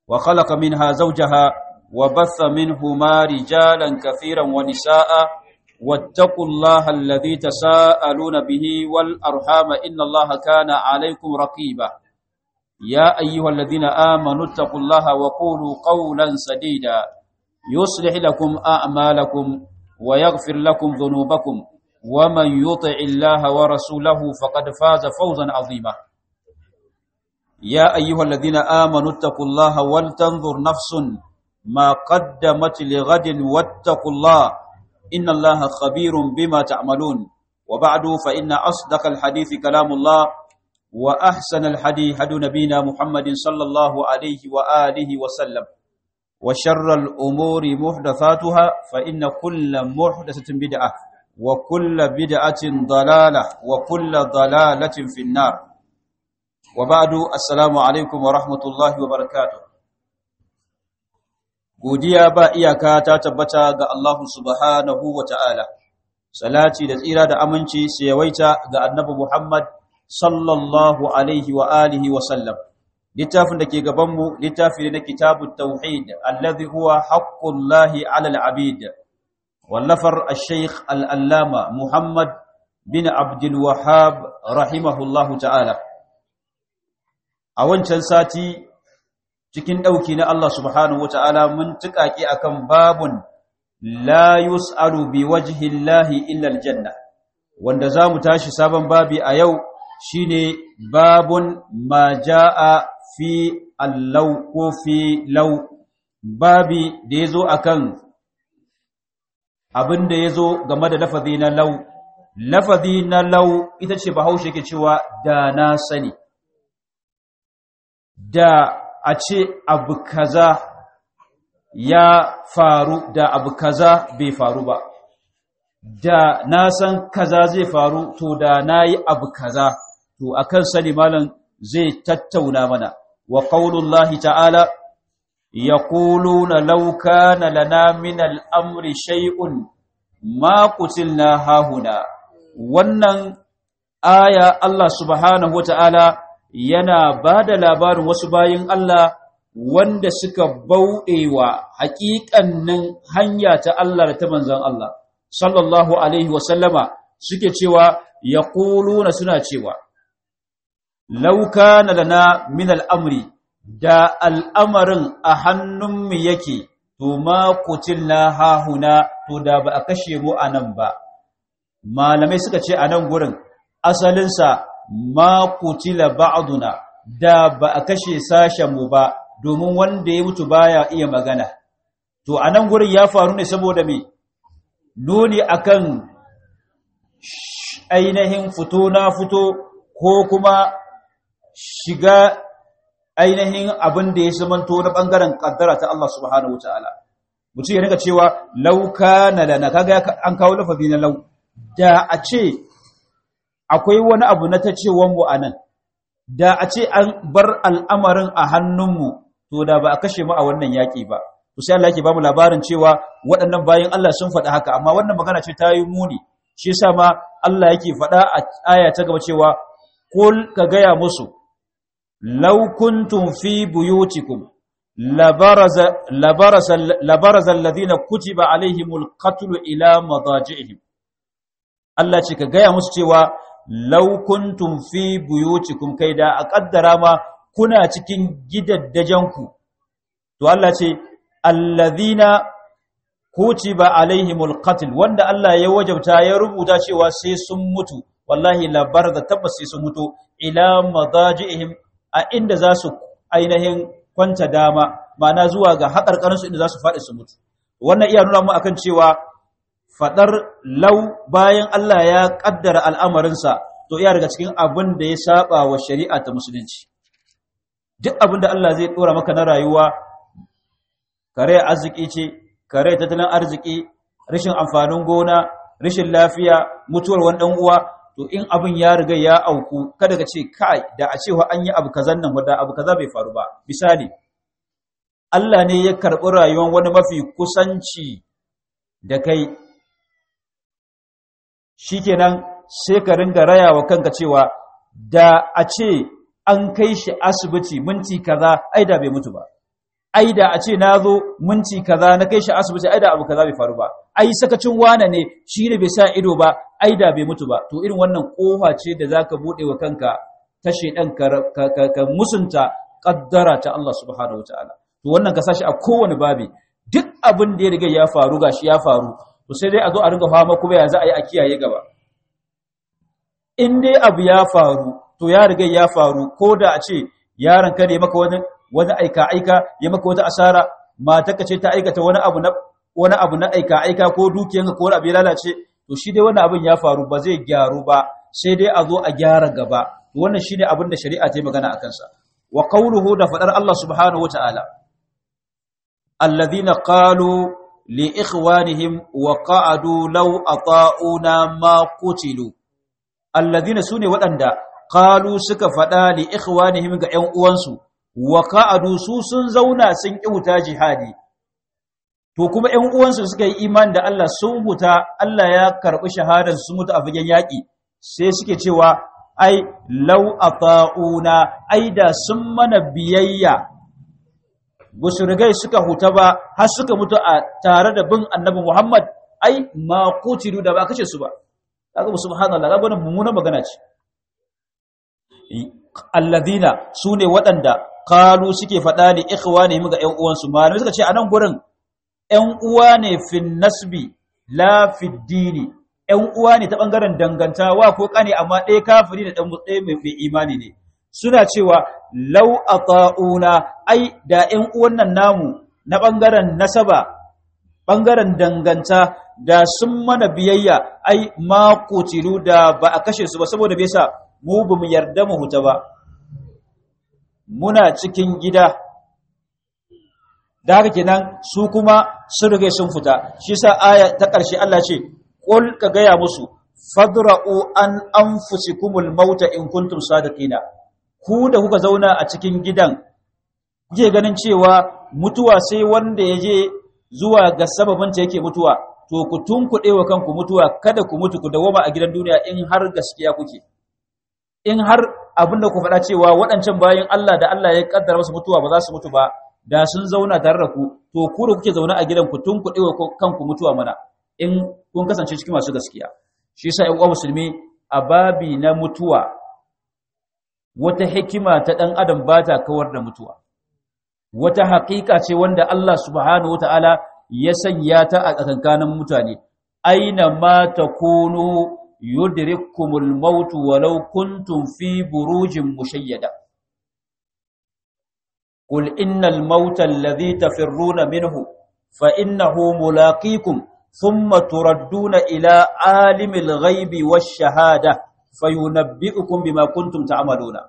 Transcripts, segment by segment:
وخلق منها زوجها وبث منهما رجالا كثيرا ونساء واتقوا الله الذي تساءلون به والأرحام إن الله كان عليكم رقيبا يا أيها الذين آمنوا اتقوا الله وقولوا قولا سديدا يصلح لكم أعمالكم ويغفر لكم ذنوبكم ومن يطع الله ورسوله فقد فاز فوزا عظيما يا أيها الذين آمنوا اتقوا الله ولتنظر نفس ما قدمت لغد واتقوا الله إن الله خبير بما تعملون وبعد فإن أصدق الحديث كلام الله وأحسن الحديث هدو نبينا محمد صلى الله عليه وآله وسلم وشر الأمور محدثاتها فإن كل محدثة بدعة وكل بدعة ضلالة وكل ضلالة في النار وبعد السلام عليكم ورحمة الله وبركاته godiya ba iyaka ta tabbata ga Allah subhanahu wa ta'ala, salati da tsira da aminci su yawaita ga annabi Muhammad sallallahu alaihi wa alihi wa sallam. Littafin da ke gabanmu littafi ne na kitabun tauhid, allazi huwa haƙƙullahi alal abid, wallafar al-sheikh al'allama Muhammad bin Abdul Wahab rahimahullahu ta'ala. A wancan sati cikin ɗauki na Allah subhanahu wata'ala mun tuƙaƙi akan babun la yus'alu bi wajhillahi illa aljanna wanda zamu tashi sabon babi a yau shine babun ma jaa fi allau ko fi law babi da yazo akan abin da yazo game da lafazi na law lafazi na law ita ce bahaushe ke cewa da na sani da a ce abu kaza ya faru da abu kaza bai faru ba da na san kaza zai faru to da na yi abu kaza to akan sani malam zai tattauna mana wa qaulullahi ta'ala yaquluna law kana lana min al-amri shay'un ma qutilna hahuna wannan aya Allah subhanahu wa ta'ala yana ba da labarin wasu bayin Allah wanda suka bauɗewa haƙiƙannin hanya ta Allah da ta manzan Allah sallallahu alaihi wasallama suke cewa ya na suna cewa lauka na lana min al'amri da al'amarin a hannunmu yake to ma na hahuna to da ba a kashe mu a nan ba malamai suka ce a nan gurin asalinsa ma kutila ba'duna da ba a kashe sashen mu ba domin wanda ya mutu baya iya magana to anan gurin ya faru ne saboda me nuni akan ainihin fito na fito ko kuma shiga ainihin abin da ya zamanto na bangaren kaddara ta Allah subhanahu wataala mutum ya rinka cewa lauka na lana kaga an kawo lafazi na lau da a ce akwai wani abu na ta cewanmu a nan, da a ce an bar al'amarin a hannunmu, to da ba a kashe mu a wannan yaƙi ba. To sai Allah yake ba mu labarin cewa waɗannan bayan Allah sun faɗa haka, amma wannan magana ce ta yi muni, shi sa ma Allah yake faɗa a aya ta gaba cewa, Kul ka gaya musu, laukuntun fi buyutikum, labarazan ladina kutiba alaihimul qatlu ila madaji'ihim. Allah ce ka gaya musu cewa law kuntum fi buyutikum kai da a kaddara ma kuna cikin gidaddajanku to Allah ce alladhina kutiba alaihimul qatl wanda Allah ya wajabta ya rubuta cewa sai sun mutu wallahi labar da tabbas sai sun mutu ila madaji'ihim a inda za su ainihin kwanta dama ma'ana zuwa ga haƙarƙarinsu inda za su faɗi su mutu wannan iya nuna mu akan cewa faɗar lau bayan Allah ya ƙaddara al'amarinsa to iya daga cikin abin da ya saba wa shari'a ta musulunci duk abin da Allah zai ɗora maka na rayuwa kare arziki ce kare tattalin arziki rashin amfanin gona rashin lafiya mutuwar wani ɗan uwa to in abin ya riga ya auku kada ka ce kai da a cewa an yi abu kazan nan wadda abu kaza bai faru ba misali Allah ne ya karɓi rayuwar wani mafi kusanci da kai shikenan sai ka ringa rayawa kanka cewa da a ce an kai shi asibiti minti kaza ai da bai mutu ba ai da a ce na zo minti kaza na kai shi asibiti ai da abu kaza bai faru ba ai sakacin wane ne shi ne bai sa ido ba ai da bai mutu ba to irin wannan kofa ce da zaka bude wa kanka ta shedan ka, ka, musunta kaddara ta Allah subhanahu wataala to wannan ka sashi a kowane babi duk abin da ya riga ya faru gashi ya faru to sai dai a zo a ringa fama kuma ya za a yi a kiyaye gaba in dai abu ya faru to ya riga ya faru ko da a ce yaron ka ne maka wani wani aika aika ya maka wata asara matarka ce ta aikata wani abu na wani abu na aika aika ko dukiyanka ko wani abu ya lalace to shi dai wannan abin ya faru ba zai gyaru ba sai dai a zo a gyara gaba to wannan shine abin da shari'a ta yi magana akan sa wa qawluhu da fadar Allah subhanahu wataala alladhina qalu li ikhwanihim wa qa'adu law ata'una ma qutilu alladhina sune waɗanda qalu suka fada li ikhwanihim ga ƴan uwansu wa qa'adu su sun zauna sun kiuta jihadi to kuma ƴan uwansu suka yi imani da Allah sun huta Allah ya karbi shahadar su mutu a fagen yaki sai suke cewa ai law ata'una ai da sun mana biyayya busu rigai suka huta ba har suka mutu a tare da bin annabi Muhammad ai ma kutilu da ba kace su ba kaga subhanallah kaga wannan mummunan magana ce alladhina sune waɗanda qalu suke faɗa ne ikhwanihim ga ƴan uwansu malamai suka ce a nan gurin ƴan uwa ne fin nasbi la fi dini ƴan uwa ne ta bangaren dangantawa ko kane amma ɗaya kafiri da ɗaya mai imani ne suna cewa lau ata'una ai da ƴan uwan nan namu na bangaren nasaba bangaren danganta da sun mana biyayya ai ma kutilu da ba a kashe su ba saboda bai sa mu bamu yarda mu huta ba muna cikin gida da haka kenan su kuma sun rige sun fita shi sa aya ta ƙarshe Allah ce qul ka gaya musu fadra'u an anfusikumul mauta in kuntum sadiqina ku da kuka zauna a cikin gidan kuke ganin cewa mutuwa sai wanda ya je zuwa ga sababin ta yake mutuwa to ku tunkuɗe wa kanku mutuwa kada ku mutu ku dawoma a gidan duniya in har gaskiya kuke in har abin da ku faɗa cewa waɗancan bayan Allah da Allah ya kaddara musu mutuwa ba za su mutu ba da sun zauna tare da ku to ku da kuke zaune a gidan ku tunkuɗe wa kanku mutuwa mana in kun kasance cikin masu gaskiya shi yasa ƴan uwa musulmi a babi na mutuwa wata hikima ta ɗan adam ba ta kawar da mutuwa wata haƙiƙa ce wanda Allah subhanahu wata'ala ya sanya ta a tsakankanin mutane aina ma takunu yudrikkumul maut walau kuntum fi burujin mushayyada qul innal mauta alladhi tafirruna minhu fa innahu mulaqikum thumma turadduna ila alimil ghaibi wash shahada fayunabbi'ukum bima kuntum ta'maluna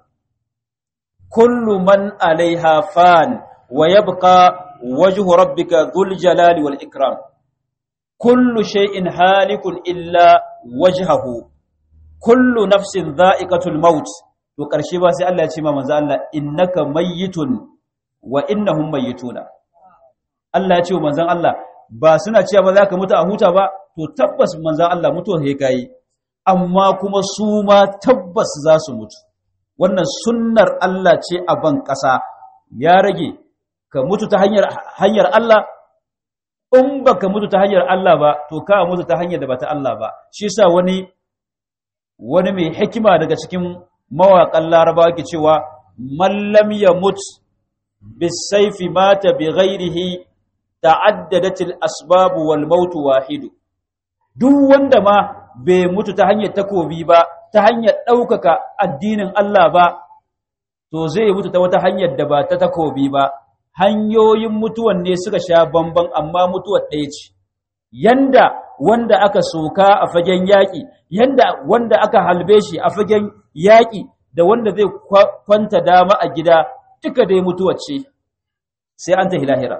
kullu man 'alayha fan wa yabqa wajhu rabbika dhul jalali wal ikram kullu shay'in halikun illa wajhahu kullu nafsin dha'iqatul maut to karshe ba sai Allah ya ce ma manzo Allah innaka mayyitun wa innahum mayyituna Allah ya ce wa manzon Allah ba suna cewa ba za ka mutu a huta ba to tabbas manzon Allah mutuwa sai kai amma kuma su ma tabbas za su mutu wannan sunnar Allah ce a ban ƙasa ya rage ka mutu ta hanyar hanyar Allah in baka mutu ta hanyar Allah ba to ka mutu ta hanyar da ba ta Allah ba shi yasa wani wani mai hikima daga cikin mawaƙan Larabawa ke cewa man lam yamut bisayfi mata bi ghairihi ta'addadat al-asbab wal maut wahid duk wanda ma bai mutu ta hanyar takobi ba ta hanyar ɗaukaka addinin Allah ba to zai mutu ta wata hanyar da ba ta takobi ba hanyoyin mutuwan ne suka sha bamban amma mutuwar ɗaya ce yanda wanda aka soka a fagen yaƙi yanda wanda aka halbe shi a fagen yaƙi da wanda zai kwanta dama a gida duka dai mutuwar ce sai an tahi lahira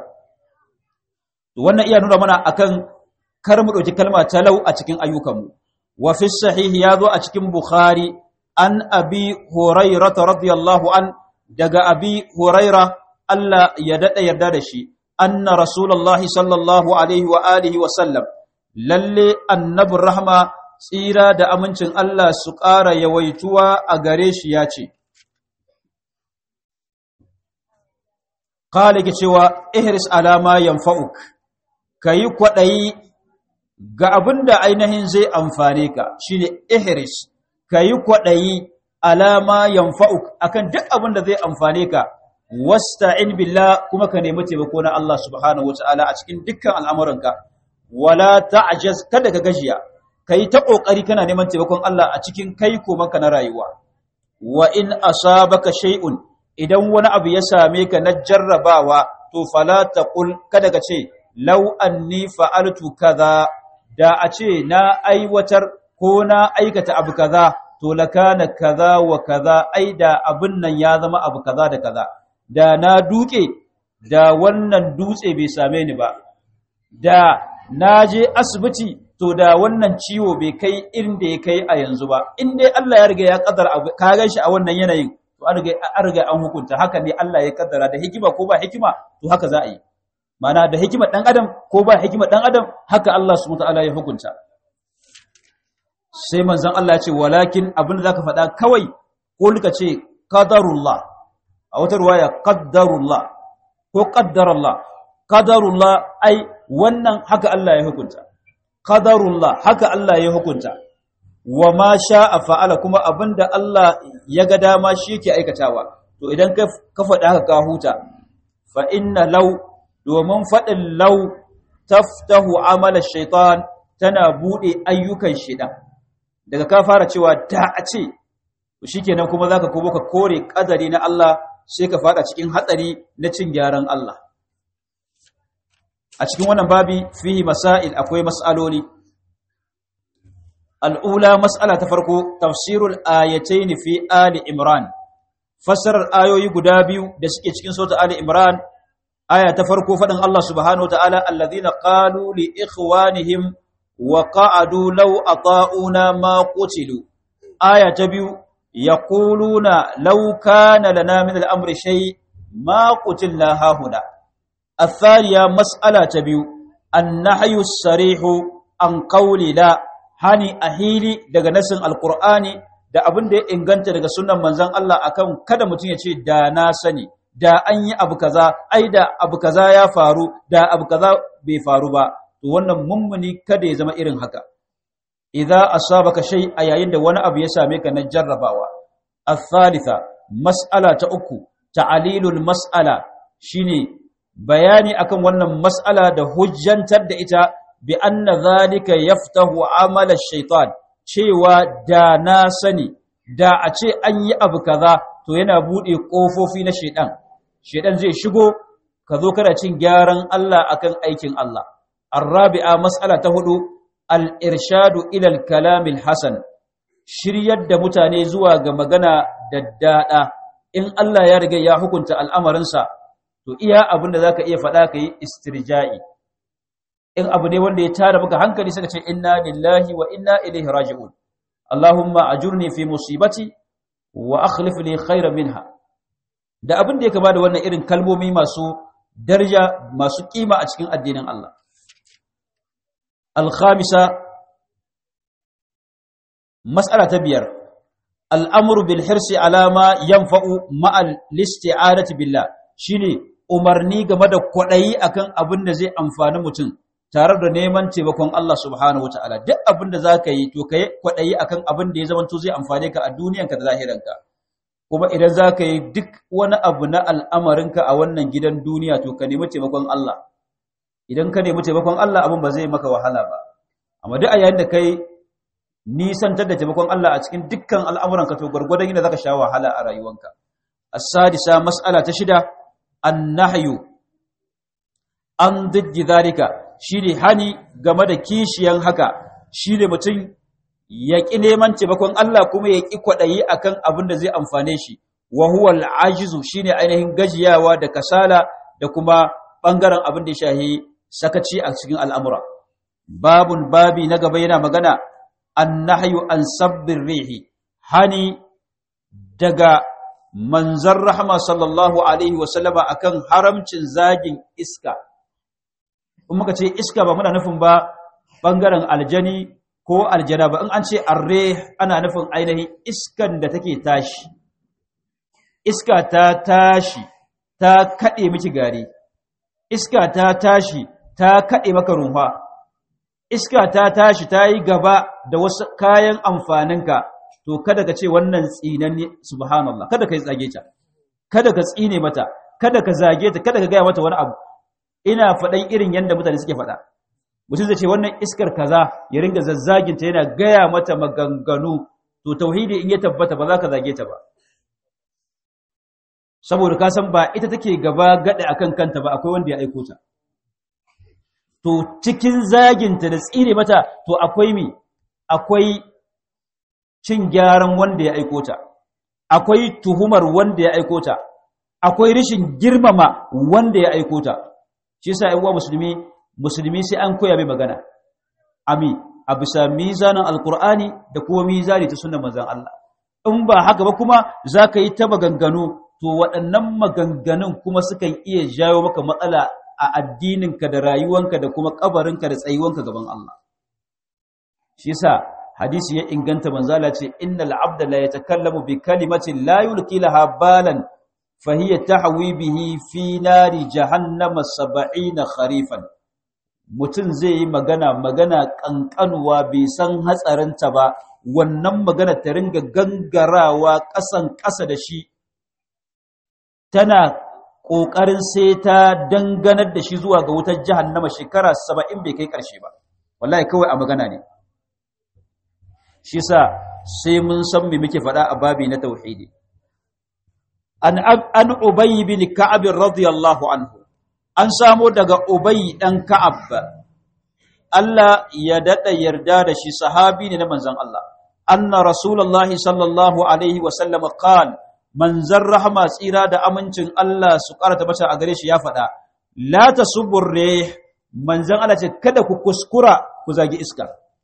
wannan iya nuna mana akan kar mu ɗauki kalma talau a cikin ayyukanmu wa fi sahihi ya zo a cikin bukhari an abi hurairata radiyallahu an daga abi huraira Allah ya daɗa yarda da shi, anna Rasulallah sallallahu Alaihi wa alihi wa sallam, lalle annabin rahama tsira da amincin Allah su ƙara yawaituwa a gare shi ya ce, qala ke cewa ihris alama yanfa'uk kayi kwadayi ga abinda ainihin zai amfane ka shine ihris kayi kwadayi alama yanfa'uk akan duk abinda zai amfane ka wasta'in billah kuma ka nemi taimako na Allah subhanahu wataala a cikin dukkan al'amuranka wala ta'jaz kada ka gajiya kai ta kokari kana neman taimakon Allah a cikin kai komanka na rayuwa wa in asabaka shay'un idan wani abu ya same ka na jarrabawa to fala taqul kada ka ce law anni fa'altu kaza da a ce na aiwatar ko na aikata abu kaza to lakana kaza wa kaza ai da abin nan ya zama abu kaza da kaza da na duke da wannan dutse bai same ni ba da na je asibiti to da wannan ciwo bai kai inda ya kai a yanzu ba in dai Allah ya riga ya kaddara abu ka gan shi a wannan yanayin to an riga an riga an hukunta haka ne Allah ya kaddara da hikima ko ba hikima to haka za a yi mana da hikima dan adam ko ba hikima dan adam haka Allah subhanahu wataala ya hukunta sai manzon Allah ya ce walakin abin da zaka faɗa kawai ko lika ce qadarullah a wata ruwaya qaddarullah ko qaddarallah qadarullah ai wannan haka Allah ya hukunta qadarullah haka Allah ya hukunta wa ma sha'a fa'ala kuma abinda Allah ya ga dama shi yake aikatawa to idan ka ka faɗa haka ka huta fa inna law domin faɗin law taftahu amala shaitan tana bude ayyukan shaitan daga ka fara cewa da a ce shikenan kuma zaka kobo ka kore kadari na Allah sai ka fada cikin hatsari na cin gyaran Allah a cikin wannan babi fihi masail akwai mas'aloli al'ula mas'ala ta farko tafsirul ayatayn fi ali imran fassarar ayoyi guda biyu da suke cikin sura ali imran aya ta farko fadin Allah subhanahu wataala alladhina qalu li ikhwanihim wa qa'adu law ata'una ma qutilu aya ta biyu yaquluna law kana lana min al-amri shay ma qutilna hahuna الثانية مسألة تبيو النحي الصريح عن قول لا hani ahili daga nasin alqur'ani da abin da ya inganta daga sunnan manzon Allah akan kada mutum ya ce da na sani da an yi abu kaza ai da abu kaza ya faru da abu kaza bai faru ba to wannan mummuni kada ya zama irin haka idza asabaka shay a yayin da wani abu ya same ka na jarrabawa الثالثة mas'ala ta uku ta'alilul mas'ala shine bayani akan wannan mas'ala da hujjantar da ita bi anna zalika yaftahu amala shaitan cewa da na sani da a ce an yi abu kaza to yana bude kofofi na shaitan shaitan zai shigo ka zo kana cin gyaran Allah akan aikin Allah arabi'a mas'ala ta hudu al-irshadu ila al-kalam al-hasan shiryar da mutane zuwa ga magana daddada in Allah ya riga ya hukunta al'amarinsa to iya abin da zaka iya faɗa ka yi istirja'i in abu ne wanda ya tara maka hankali suka ce inna lillahi wa inna ilaihi raji'un Allahumma ajurni fi musibati wa akhlif li khayran minha da abin da ya kama da wannan irin kalmomi masu daraja masu kima a cikin addinin Allah al-khamisa mas'ala ta biyar al'amru bil hirsi alama yanfa'u ma'al listi'anati billah shine umarni game da kwaɗayi akan abin da zai amfani mutum tare da neman taimakon Allah subhanahu wataala duk abin da zaka yi to kai kwaɗayi akan abin da ya zama to zai amfane ka a duniyanka da zahiranka kuma idan zaka yi duk wani abu na al'amarinka a wannan gidan duniya to ka nemi taimakon Allah idan ka nemi taimakon Allah abin ba zai maka wahala ba amma duk a yayin da kai nisantar da taimakon Allah a cikin dukkan al'amuranka to gwargwadon yadda zaka sha wahala a rayuwanka as-sadisa mas'ala ta shida annahyu an diddi zalika shine hani game da kishiyan haka shine mutum ya ƙi neman taimakon Allah kuma ya ƙi kwaɗayi akan abin da zai amfane shi wa huwa al-ajizu shine ainihin gajiyawa da kasala da kuma bangaren abin da ya shahi sakaci a cikin al'amura babun babi na gaba yana magana annahyu an sabbin rihi hani daga manzan rahama sallallahu alaihi wasallama akan haramcin zagin iska in muka ce iska ba muna nufin ba bangaren aljani ko aljana ba in an ce arre ana nufin ainihin iskan da take tashi iska ta tashi ta kaɗe miki gari iska ta tashi ta kaɗe maka rumfa iska ta tashi ta yi gaba da wasu kayan amfaninka to kada ka ce wannan tsinanne subhanallah kada ka yi tsage ta kada ka tsine mata kada ka zage ta kada ka gaya mata wani abu ina faɗan irin yadda mutane suke faɗa mutum zai ce wannan iskar kaza ya ringa zazzaginta yana gaya mata maganganu to tauhidi in ya tabbata ba za ka zage ta ba saboda ka san ba ita take gaba gada akan kanta ba akwai wanda ya aiko ta to cikin zaginta da tsire mata to akwai mi akwai cin gyaran wanda ya aiko ta akwai tuhumar wanda ya aiko ta akwai rishin girmama wanda ya aiko ta shi yasa ƴan uwa musulmi musulmi sai an koya mai magana ami a bisa mizanin alkur'ani da kuma mizani ta sunan manzon Allah in ba haka ba kuma zaka yi ta maganganu to waɗannan maganganun kuma sukan iya jawo maka matsala a addininka da rayuwanka da kuma kabarinka da tsayuwanka gaban Allah shi yasa hadisi ya inganta manzala ce innal abda la yatakallamu bi kalimatin la yulqi laha balan fa hiya tahwi bihi fi nari jahannama 70 kharifan mutum zai yi magana magana kankanuwa bai san hatsarinta ba wannan magana ta ringa gangarawa ƙasan ƙasa da shi tana ƙoƙarin sai ta danganar da shi zuwa ga wutar jahannama shekara saba'in bai kai ƙarshe ba wallahi kawai a magana ne shi sa sai mun san me muke faɗa a babi na tauhidi an an ubayy bin ka'ab radiyallahu anhu an samo daga ubayy dan ka'ab Allah ya dada yarda da shi sahabi ne na manzon Allah anna rasulullahi sallallahu alaihi wa sallam qala manzon rahama tsira da amincin Allah su karata bata a gare shi ya faɗa la tasubur rih manzon Allah ce kada ku kuskura ku zagi iska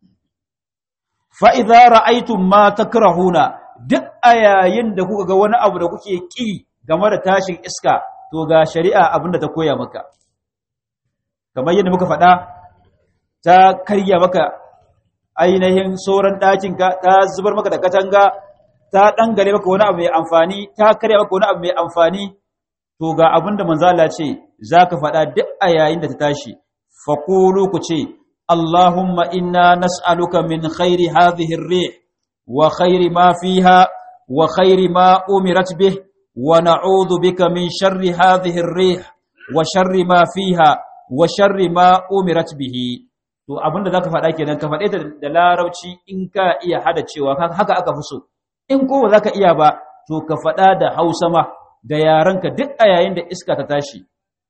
fa'iza ra'aitun ma ta kirahuna duk a yayin da kuka ga wani abu da kuke ƙi game da tashin iska to ga shari'a abinda ta koya maka kamar yadda muka faɗa ta karya maka ainihin sauran ɗakinka ta zubar maka da katanga ta ɗangare maka wani abu mai amfani ta karya maka wani abu mai amfani to ga abinda manzala ce za ka faɗa duk a yayin da ta tashi faƙulu ku ce اللهم إنا نسألك من خير هذه الريح وخير ما فيها وخير ما أمرت به ونعوذ بك من شر هذه الريح وشر ما فيها وشر ما أمرت به to abinda zaka faɗa kenan ka faɗe ta da larabci in ka iya hada cewa haka aka fi so in ko ba zaka iya ba to ka faɗa da Hausa ma da yarenka duk a yayin da iska ta tashi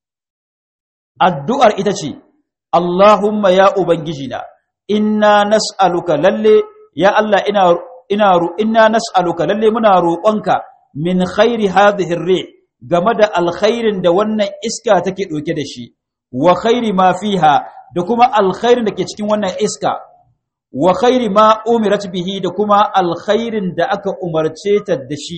addu'ar ita ce Allahumma ya Ubangijina, inna nas'aluka lalle, ya Allah ina, ina, inna nas'aluka lalle muna roƙonka min khairi hadhihi re game da alkhairin da wannan iska take ɗauke da shi, wa khairi ma fiha da kuma alkhairin da ke cikin wannan iska, wa khairi ma umirat bihi da kuma alkhairin da aka umarce ta da shi.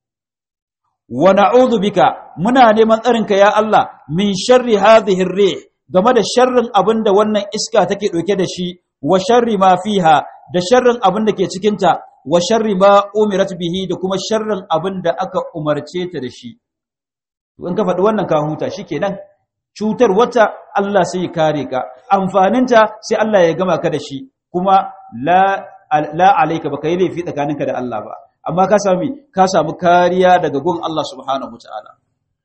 Wa na'udhu bika muna neman tsarinka ya Allah min sharri hadhihi re game da sharrin abin da wannan iska take ɗauke da shi wa sharri ma fiha da sharrin abin da ke cikinta wa sharri ma umirat bihi da kuma sharrin abin da aka umarce ta da shi in ka faɗi wannan ka huta shikenan cutar wata Allah sai ya kare ka amfaninta sai Allah ya gama ka da shi kuma la la alayka baka yi laifi tsakaninka da Allah ba amma ka sami ka samu kariya daga gun Allah subhanahu wataala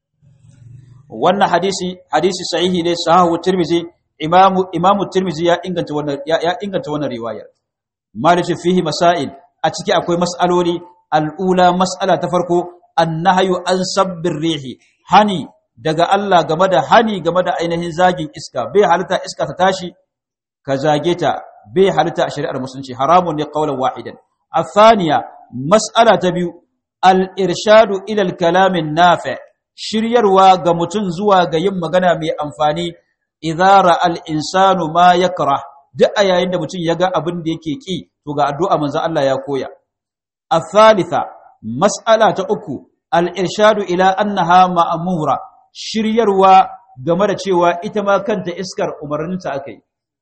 wannan hadisi hadisi sahihi ne sahahu tirmizi imamu imamu tirmizi ya inganta wannan ya, ya inganta wannan riwayar malice fihi masail a ciki akwai mas'aloli al'ula mas'ala ta farko annahyu an sabbir rihi hani daga Allah game da hani game da ainihin zagin iska bai halitta iska ta tashi ka zage ta bai halitta a shari'ar musulunci haramun ne qaulan wahidan الثانية مسألة تبيو الإرشاد إلى الكلام النافع shiryarwa ga mutum zuwa ga yin magana mai amfani idara al-insanu ma yakra duk a yayin da mutum ya ga abin da yake ki to ga addu'a manzo Allah ya koya athalitha mas'ala ta uku al-irshadu ila annaha ma'mura shiryarwa game da cewa ita ma kanta iskar umarninta akai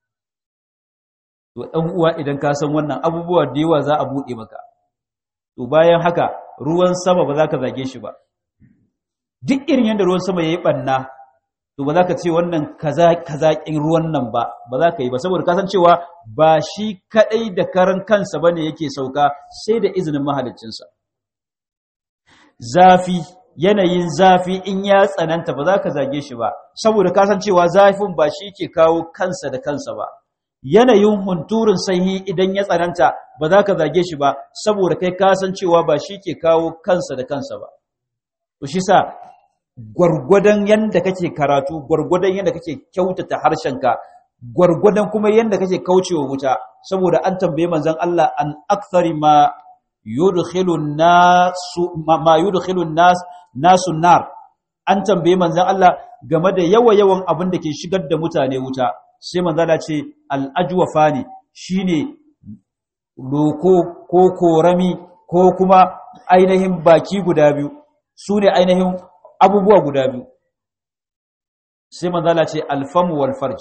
to dan uwa idan ka san wannan abubuwa da yawa za a bude maka to bayan haka ruwan sama ba za ka zage shi ba duk irin yadda ruwan sama yayi banna to ba za ka ce wannan kaza kazaƙin ruwan nan ba ba za ka yi ba saboda kasancewa ba shi kaɗai da karan kansa bane yake sauka sai da izinin mahaliccinsa zafi yanayin zafi in ya tsananta ba za ka zage shi ba saboda kasancewa zafin ba shi ke kawo kansa da kansa ba yanayin hunturin sanyi idan ya tsananta ba za ka zage shi ba saboda kai kasancewa ba shi ke kawo kansa da kansa ba to shi sa gwargwadon yanda kake karatu gwargwadon yanda kake kyautata harshenka gwargwadon kuma yanda kake kaucewa wuta saboda an tambaye manzon Allah an akthari ma yudkhilu nasu ma yudkhilu nas nasu nar an tambaye manzon Allah game da yawa yawan abin da ke shigar da mutane wuta sai manzon Allah ce al ajwafani shine loko ko korami ko kuma ainihin baki guda biyu sune ainihin abubuwa guda biyu sai manzala ce alfamu wal farj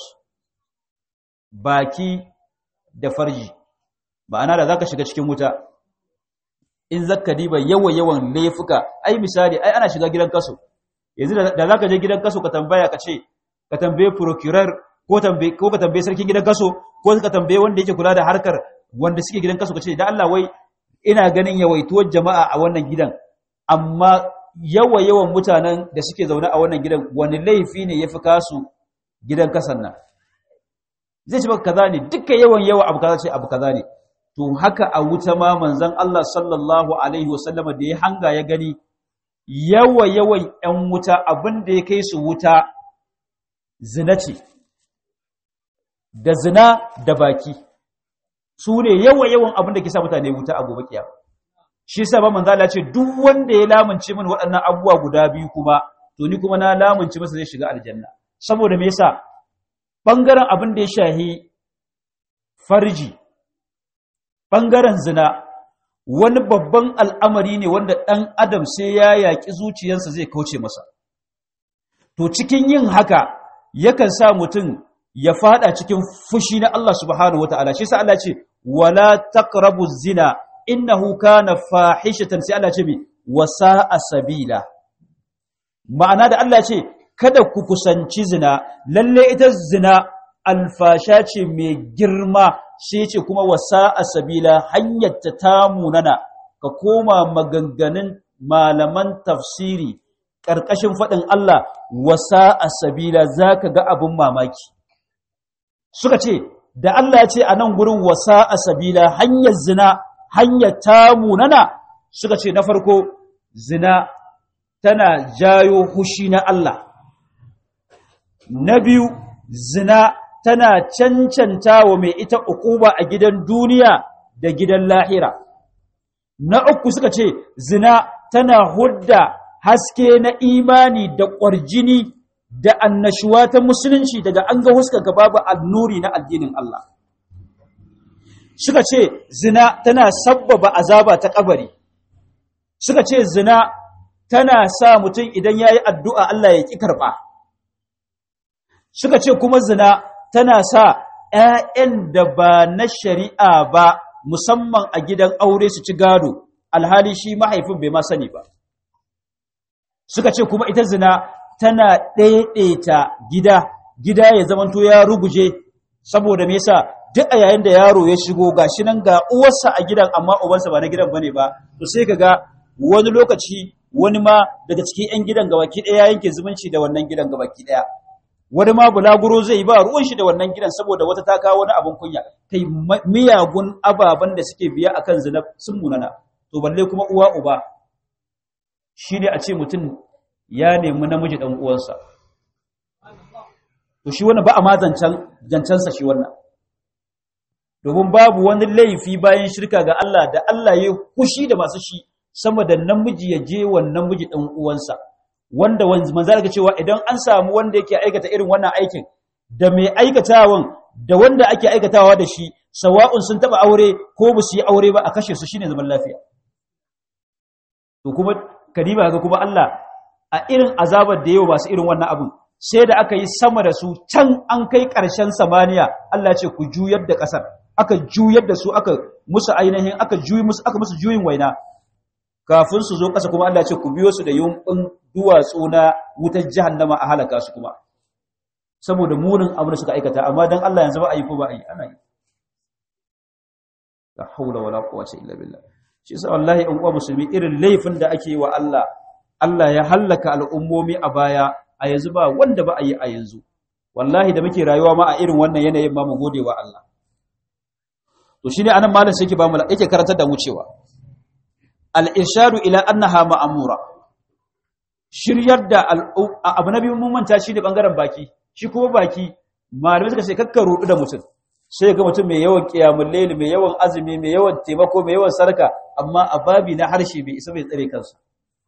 baki da farji ma'ana da zaka shiga cikin wuta in zaka diba yawa yawan laifuka ai misali ai ana shiga gidan kaso yanzu da zaka je gidan kaso ka tambaya ka ce ka tambaye procurer ko tambaye ko ka tambaye sarkin gidan kaso ko ka tambaye wanda yake kula da harkar wanda suke gidan kaso ka ce da Allah wai ina ganin yawaituwar jama'a a wannan gidan amma yawa yawan mutanen da suke zaune a wannan gidan wani laifi ne ya fi kasu gidan kasan nan zai ci baka kaza ne duka yawan yawa abu kaza ce abu kaza ne to haka a wuta ma manzon Allah sallallahu alaihi wasallama da ya hanga ya gani yawa yawan ƴan wuta abin da ya kai su wuta zina ce da zina da baki su ne yawa yawan abin da ke sa mutane wuta a gobe kiyama shi yasa ba manzo Allah ce duk wanda ya lamunce min waɗannan abubuwa guda biyu kuma to ni kuma na lamunce masa zai shiga aljanna saboda me yasa bangaren abin da ya shahi farji bangaren zina wani babban al'amari ne wanda ɗan adam sai ya yaƙi zuciyarsa zai kauce masa to cikin yin haka yakan sa mutum ya fada cikin fushi na Allah subhanahu wataala shi yasa Allah ce wala taqrabu zina innahu kana fahishatan sai Allah ce mi wasa'a sabila ma'ana da Allah ce kada ku kusanci zina lalle ita zina alfasha ce mai girma sai ce kuma wasa'a sabila hanyar ta tamunana ka koma maganganun malaman tafsiri ƙarƙashin faɗin Allah wasa'a sabila zaka ga abin mamaki suka ce da Allah ya ce a nan gurin wasa'a sabila hanyar zina hanyar tamu nana suka ce na farko zina tana jayo hushi na Allah na biyu zina tana cancanta wa mai ita ukuba a gidan duniya da gidan lahira na uku suka ce zina tana hudda haske na imani da ƙwarjini da annashuwa ta musulunci daga an ga huskarka babu annuri na addinin Allah suka ce zina tana sabbaba azaba ta kabari suka ce zina tana sa mutum idan yayi addu'a Allah ya ki karba suka ce kuma zina tana sa ƴaƴan da ba na shari'a ba musamman a gidan aure su ci gado alhali shi mahaifin bai ma sani ba suka ce kuma ita zina tana ɗaiɗaita gida gida ya zamanto ya ruguje saboda me yasa duk a yayin da yaro ya shigo gashi nan ga uwarsa a gidan amma ubansa ba na gidan bane ba to sai kaga wani lokaci wani ma daga cikin yan gidan gabaki daya yanke zumunci da wannan gidan gabaki daya wani ma bulaguro zai ba ruwan shi da wannan gidan saboda wata ta kawo wani abun kunya kai miyagun ababen da suke biya akan zina sun munana to balle kuma uwa uba shine a ce mutum ya nemi namiji dan uwansa to shi wannan ba a ma zancan zancansa shi wannan domin babu wani laifi bayan shirka ga Allah da Allah ya kushi da masu shi sama da namiji ya je wa namiji ɗan uwansa wanda manzo ga cewa idan an samu wanda yake aikata irin wannan aikin da mai aikatawan da wanda ake aikatawa da shi sawa'un sun taba aure ko ba su yi aure ba a kashe su shine zaman lafiya to kuma kadiba ga kuma Allah a irin azabar da yau masu irin wannan abun sai da aka yi sama da su can an kai ƙarshen samaniya Allah ce ku juyar da ƙasar aka juyar da su aka musu ainihin aka juyi musu aka musu juyin waina kafin su zo ƙasa kuma Allah ce ku biyo su da yumbin duwatsu na wutar jahannama a halaka su kuma saboda munin abin da suka aikata amma dan Allah yanzu ba a yi ko ba a yi ana yi la haula wala quwwata illa billah shi yasa wallahi in uwa musulmi irin laifin da ake yi wa Allah Allah ya hallaka al'ummomi a baya a yanzu ba wanda ba a yi a yanzu wallahi da muke rayuwa ma a irin wannan yanayin ma mu gode wa Allah to shine anan malam sai yake ba mu yake karantar da mu cewa al-irshadu ila annaha ma'mura shiryar da abu na biyu mun manta shi da bangaren baki shi kuma baki malamai suka ce kakka rudu da mutum sai ga mutum mai yawan kiyamul layl mai yawan azumi mai yawan taimako mai yawan sarka amma a babi na harshe bai isa bai tsare kansa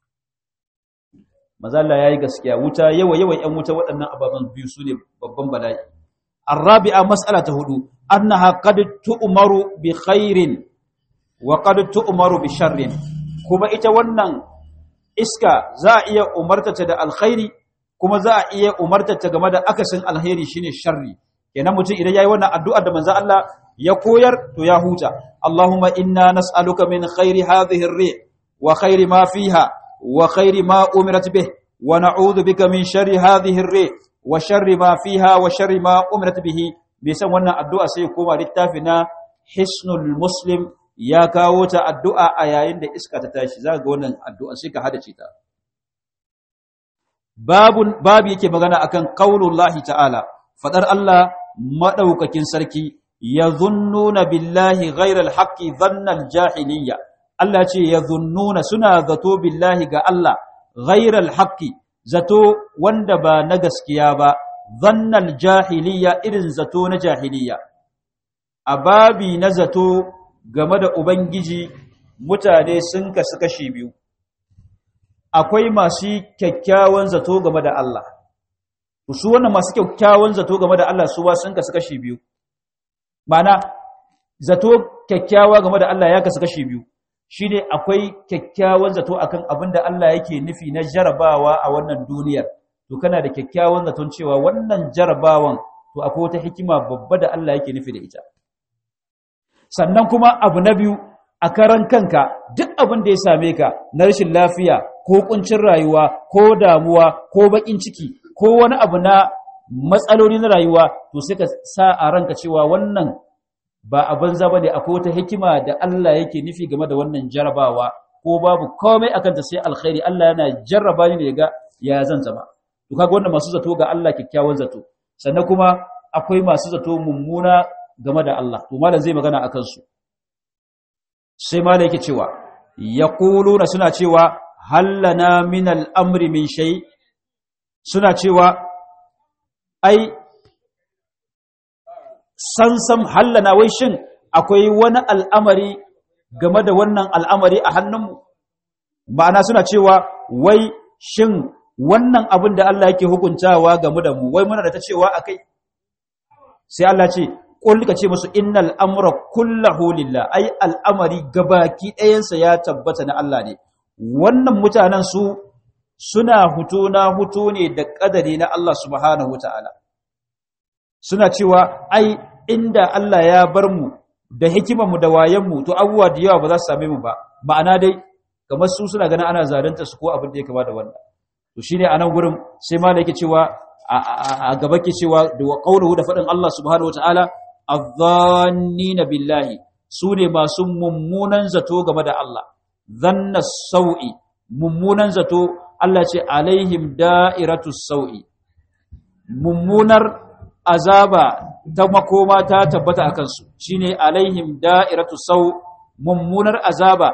maza Allah yayi gaskiya wuta yawa yawan ƴan wuta waɗannan ababan biyu sune babban bala'i arabi'a mas'ala ta hudu annaha qad tu'maru bi khairin wa qad tu'maru bi sharrin kuma ita wannan iska za a iya umartata da alkhairi kuma za a iya umartata game da akasin alkhairi shine sharri kenan mutum idan yayi wannan addu'ar da manzo Allah ya koyar to ya huta Allahumma inna nas'aluka min khairi hadhihi ar-ri wa khairi ma fiha wa khairi ma umirat bih wa na'udhu bika min sharri hadhihi ar-ri wa sharri ma fiha wa sharri ma umirat bihi bai san wannan addu'a sai ya koma littafi na hisnul muslim ya kawo ta addu'a a yayin da iska ta tashi za ga wannan addu'a sai ka hada ce ta babun babu yake magana akan qaulullahi ta'ala fadar Allah madaukakin sarki yazunnuna billahi ghairal haqqi dhannal jahiliyya Allah ce yazunnuna suna zato billahi ga Allah ghairal haqqi zato wanda ba na gaskiya ba dhannal jahiliyya irin zato na jahiliyya a babi na zato game da ubangiji mutane sun kasu kashi biyu akwai masu kyakkyawan zato game da Allah su wannan masu kyakkyawan zato game da Allah su ba sun kasu kashi biyu mana zato kyakkyawa game da Allah ya kasu kashi biyu shine akwai kyakkyawan zato akan abin da Allah yake nufi na jarabawa a wannan duniyar to kana da kyakkyawan zaton cewa wannan jarabawan to akwai wata hikima babba da Allah yake nufi da ita sannan kuma abu na biyu a karan kanka duk abin da ya same ka na rashin lafiya ko kuncin rayuwa ko damuwa ko bakin ciki ko wani abu na matsaloli na rayuwa to sai ka sa a ranka cewa wannan ba a banza bane akwai wata hikima da Allah yake nufi game da wannan jarabawa ko babu komai akan ta sai alkhairi Allah yana jarraba ni ne ga ya zan zama to kaga wannan masu zato ga Allah kyakkyawan zato sannan kuma akwai masu zato mummuna game da Allah to malam zai magana akan su sai malam yake cewa yaquluna suna cewa hallana min al-amri min shay suna cewa ai sansam hallana wai shin akwai wani al'amari game da wannan al'amari a hannunmu ma'ana suna cewa wai shin wannan abin da Allah yake hukuntawa game da mu wai muna da ta cewa akai sai Allah ce qul ka ce musu innal amra kullahu lillah ai al'amari gabaki ɗayansa ya tabbata na Allah ne wannan mutanen su suna hutu na hutu ne da kadari na Allah subhanahu wataala suna cewa ai inda Allah ya bar mu da hikimar mu da wayen mu to abubuwa da yawa ba za su same mu ba ma'ana dai kamar su suna ganin ana zalunta su ko abin da ya kama da wannan to shine anan gurin sai malai yake cewa a gaba ke cewa da qawluhu da fadin Allah subhanahu wataala adh-dhannina billahi su ne masu mummunan zato game da Allah dhanna sau'i mummunan zato Allah ce alaihim da'iratu sau'i mummunar azaba ta makoma ta tabbata a kansu shine alaihim da'iratu sau mummunar azaba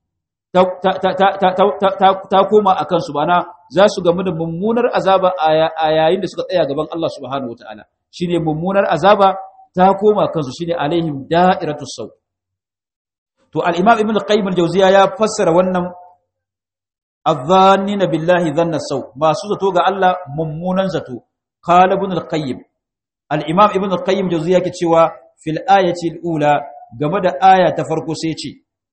ta koma a kansu bana za su gamu da mummunar azaba a yayin da suka tsaya gaban Allah subhanahu wataala shine mummunar azaba ta koma kansu shine alaihim da'iratu sau to al-imam ibn qayyim al-jawziya ya fassara wannan adh-dhannina billahi dhanna sau masu zato ga Allah mummunan zato qala ibn al-qayyim al-imam ibn al-qayyim jawziya yake cewa fil ayati al-ula game da aya ta farko sai ce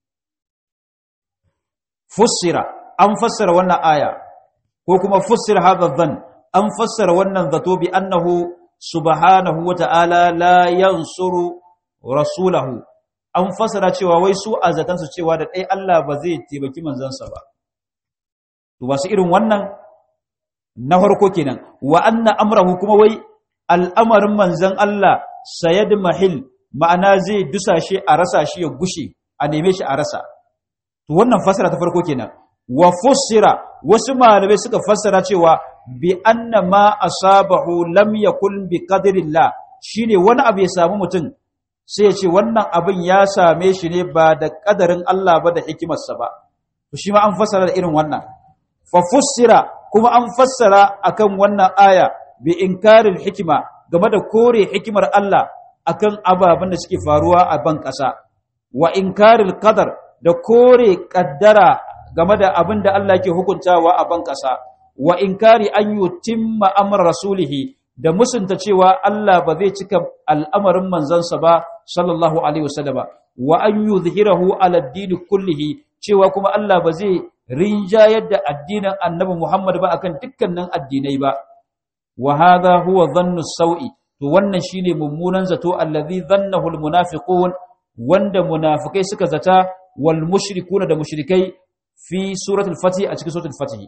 fussira an fassara wannan aya ko kuma fussira hadha dhann an fassara wannan zato bi annahu subhanahu wa ta'ala la yansuru rasulahu an fasara cewa wai su a zatansu cewa da ɗaya Allah ba zai taimaki manzansa ba to ba su irin wannan na farko kenan wa anna amrahu kuma wai al'amarin manzan Allah sayad mahil ma'ana zai dusashe a rasa shi ya gushe a neme shi a rasa to wannan fasara ta farko kenan wa fussira wasu malamai suka fassara cewa bi anna ma asabahu lam yakun bi qadrillah shine wani abu ya samu mutum sai ya ce wannan abin ya same shi ne ba da kadarin Allah ba da hikimarsa ba to shi ma an fassara da irin wannan fa fussira kuma an fassara akan wannan aya bi inkaril hikima game da kore hikimar Allah akan ababen da suke faruwa a ban ƙasa wa inkaril qadar da kore kaddara game da abin da Allah ke hukuntawa a ban ƙasa wa inkari an yutimma amr rasulihi da musunta cewa Allah ba zai cika al'amarin manzansa ba sallallahu alaihi wasallama wa an yuzhirahu ala ad kullihi cewa kuma Allah ba zai rinjayar da addinin Annabi Muhammad ba akan dukkanin addinai ba wa hadha huwa dhannu sawi to wannan shine mummunan zato allazi dhannahu almunafiqun wanda munafikai suka zata wal mushrikuna da mushrikai fi suratul fatih a cikin suratul fatih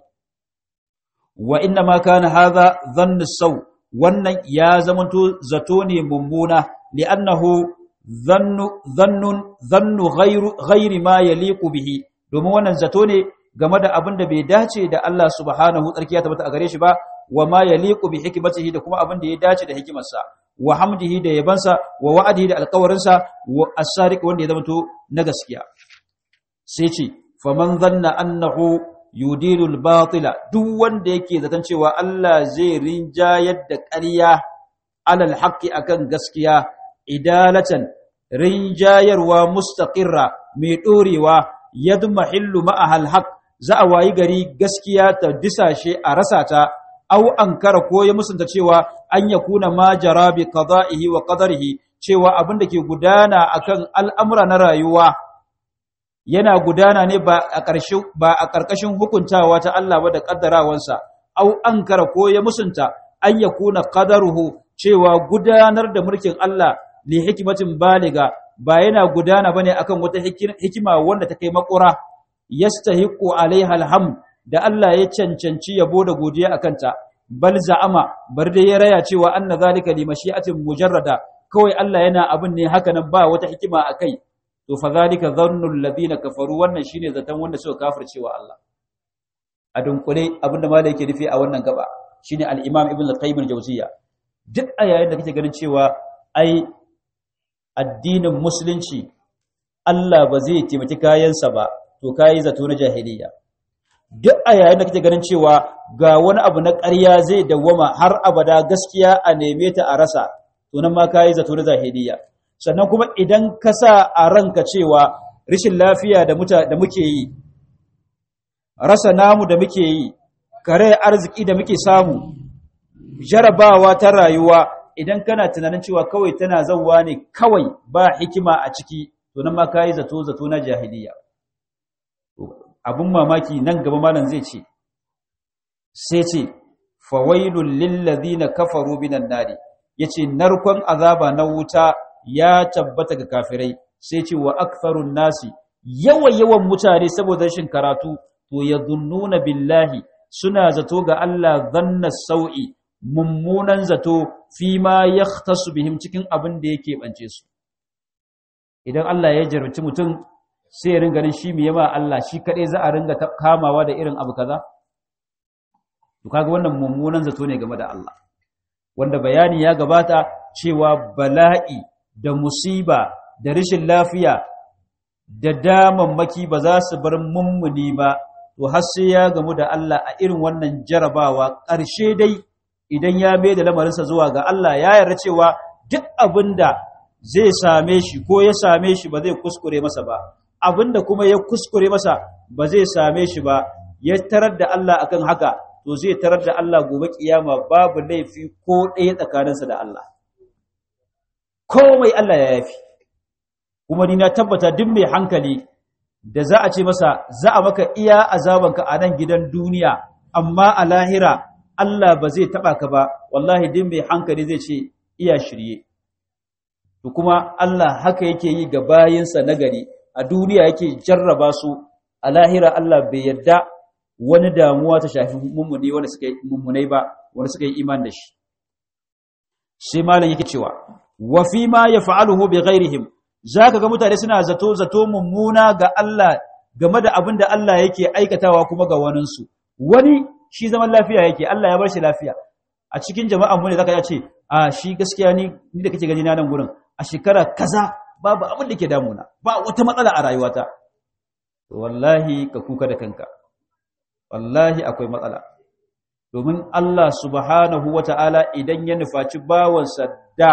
wa inna ma kana hadha dhannu saw wannan ya zamanto zato ne mummuna li'annahu dhannu dhannun dhannu ghayru ghayri ma yaliqu bihi domin wannan zato ne game da abin da bai dace da Allah subhanahu tsarki ya tabbata a gare shi ba wa ma yaliqu bi hikmatihi da kuma abin da ya dace da hikimarsa wa hamdihi da yabansa wa wa'adihi da alƙawarinsa wa as-sadiq wanda ya zamanto na gaskiya sai ce faman zanna annahu yudilu al-batila duk wanda yake zaton cewa Allah zai rinjayar da ƙarya alal haqqi akan gaskiya idalatan rinjayarwa mustaqirra mai dorewa yadmahillu ma'ahal haqq za a wayi gari gaskiya ta disashe a rasa ta aw ankara ko ya musunta cewa an yakuna ma jara bi qada'ihi wa qadarihi cewa abin da ke gudana akan al'amura na rayuwa yana gudana ne ba a ƙarshen ba a ƙarƙashin hukuntawa ta Allah ba da kaddarawansa aw ankara ko ya musunta an yakuna qadaruhu cewa gudanar da mulkin Allah li hikmatin baliga ba yana gudana bane akan wata hikima wanda ta kai makura yastahiqu alaiha alhamd da Allah ya cancanci yabo da godiya akan ta bal za'ama bar dai ya raya cewa anna zalika li mashi'atin mujarrada kawai Allah yana abin ne haka nan ba wata hikima akai to fa zalika dhannu alladhina kafaru wannan shine zaton wanda suka kafircewa Allah a dunkule abinda malai yake nufi a wannan gaba shine al-imam ibn al-qayyim al-jawziyya duk a yayin da kake ganin cewa ai addinin musulunci Allah ba zai taimaki kayansa ba to kayi zato na jahiliya duk a yayin da kake ganin cewa ga wani abu na ƙarya zai dawwama har abada gaskiya a neme ta a rasa to nan ma kayi zato na jahiliya sannan kuma idan ka sa a ranka cewa rashin lafiya da muta da muke yi rasa namu da muke yi kare arziki da muke samu jarabawa ta rayuwa idan kana tunanin cewa kawai tana zauwa ne kawai ba hikima a ciki to nan ma kai zato zato na jahiliya abun mamaki nan gaba malam zai ce sai ce fawailul lil ladina kafaru minan nari yace narkon azaba na wuta ya tabbata ga kafirai sai ce wa aktharun nasi yawa yawan mutane saboda rashin karatu to yadhunnuna billahi suna zato ga Allah dhanna sau'i mummunan zato fi ma ya tasu bihim cikin abin da yake bance su idan Allah ya jarumci mutum sai ya ringa shi mai yama Allah shi kaɗai za a ringa kamawa da irin abu kaza to kaga wannan mummunan zato ne game da Allah wanda bayani ya gabata cewa bala'i da musiba da rashin lafiya da damammaki ba za su bar mummuni ba to har sai ya gamu da Allah a irin wannan jarabawa ƙarshe dai idan ya mai da lamarinsa zuwa ga Allah ya yarda cewa duk abin da zai same shi ko ya same shi ba zai kuskure masa ba abin da kuma ya kuskure masa ba zai same shi ba ya tarar da Allah akan haka to zai tarar da Allah gobe kiyama babu laifi ko ɗaya tsakaninsa da Allah komai Allah ya yafi kuma ni na tabbata duk mai hankali da za a ce masa za a maka iya azabanka a nan gidan duniya amma a lahira Allah ba zai taba ka ba wallahi din mai hankali zai ce iya shirye to kuma Allah haka yake yi ga bayinsa nagari a duniya yake jarraba su a lahira Allah bai yarda wani damuwa ta shafi mummuni wanda suka yi mummunai ba wanda suka yi iman da shi sai malam yake cewa wa fi ma yaf'aluhu bi ghairihim zaka ga mutane suna zato zato mummuna ga Allah game da abin da Allah yake aikatawa kuma ga waninsu wani shi zaman lafiya yake Allah ya bar shi lafiya a cikin jama'an mu ne zaka ce a shi gaskiya ni ni da kake gani na nan gurin a shekara kaza babu abin da ke damuna ba wata matsala a rayuwata wallahi ka kuka da kanka wallahi akwai matsala domin Allah subhanahu wata'ala idan ya nufaci bawansa da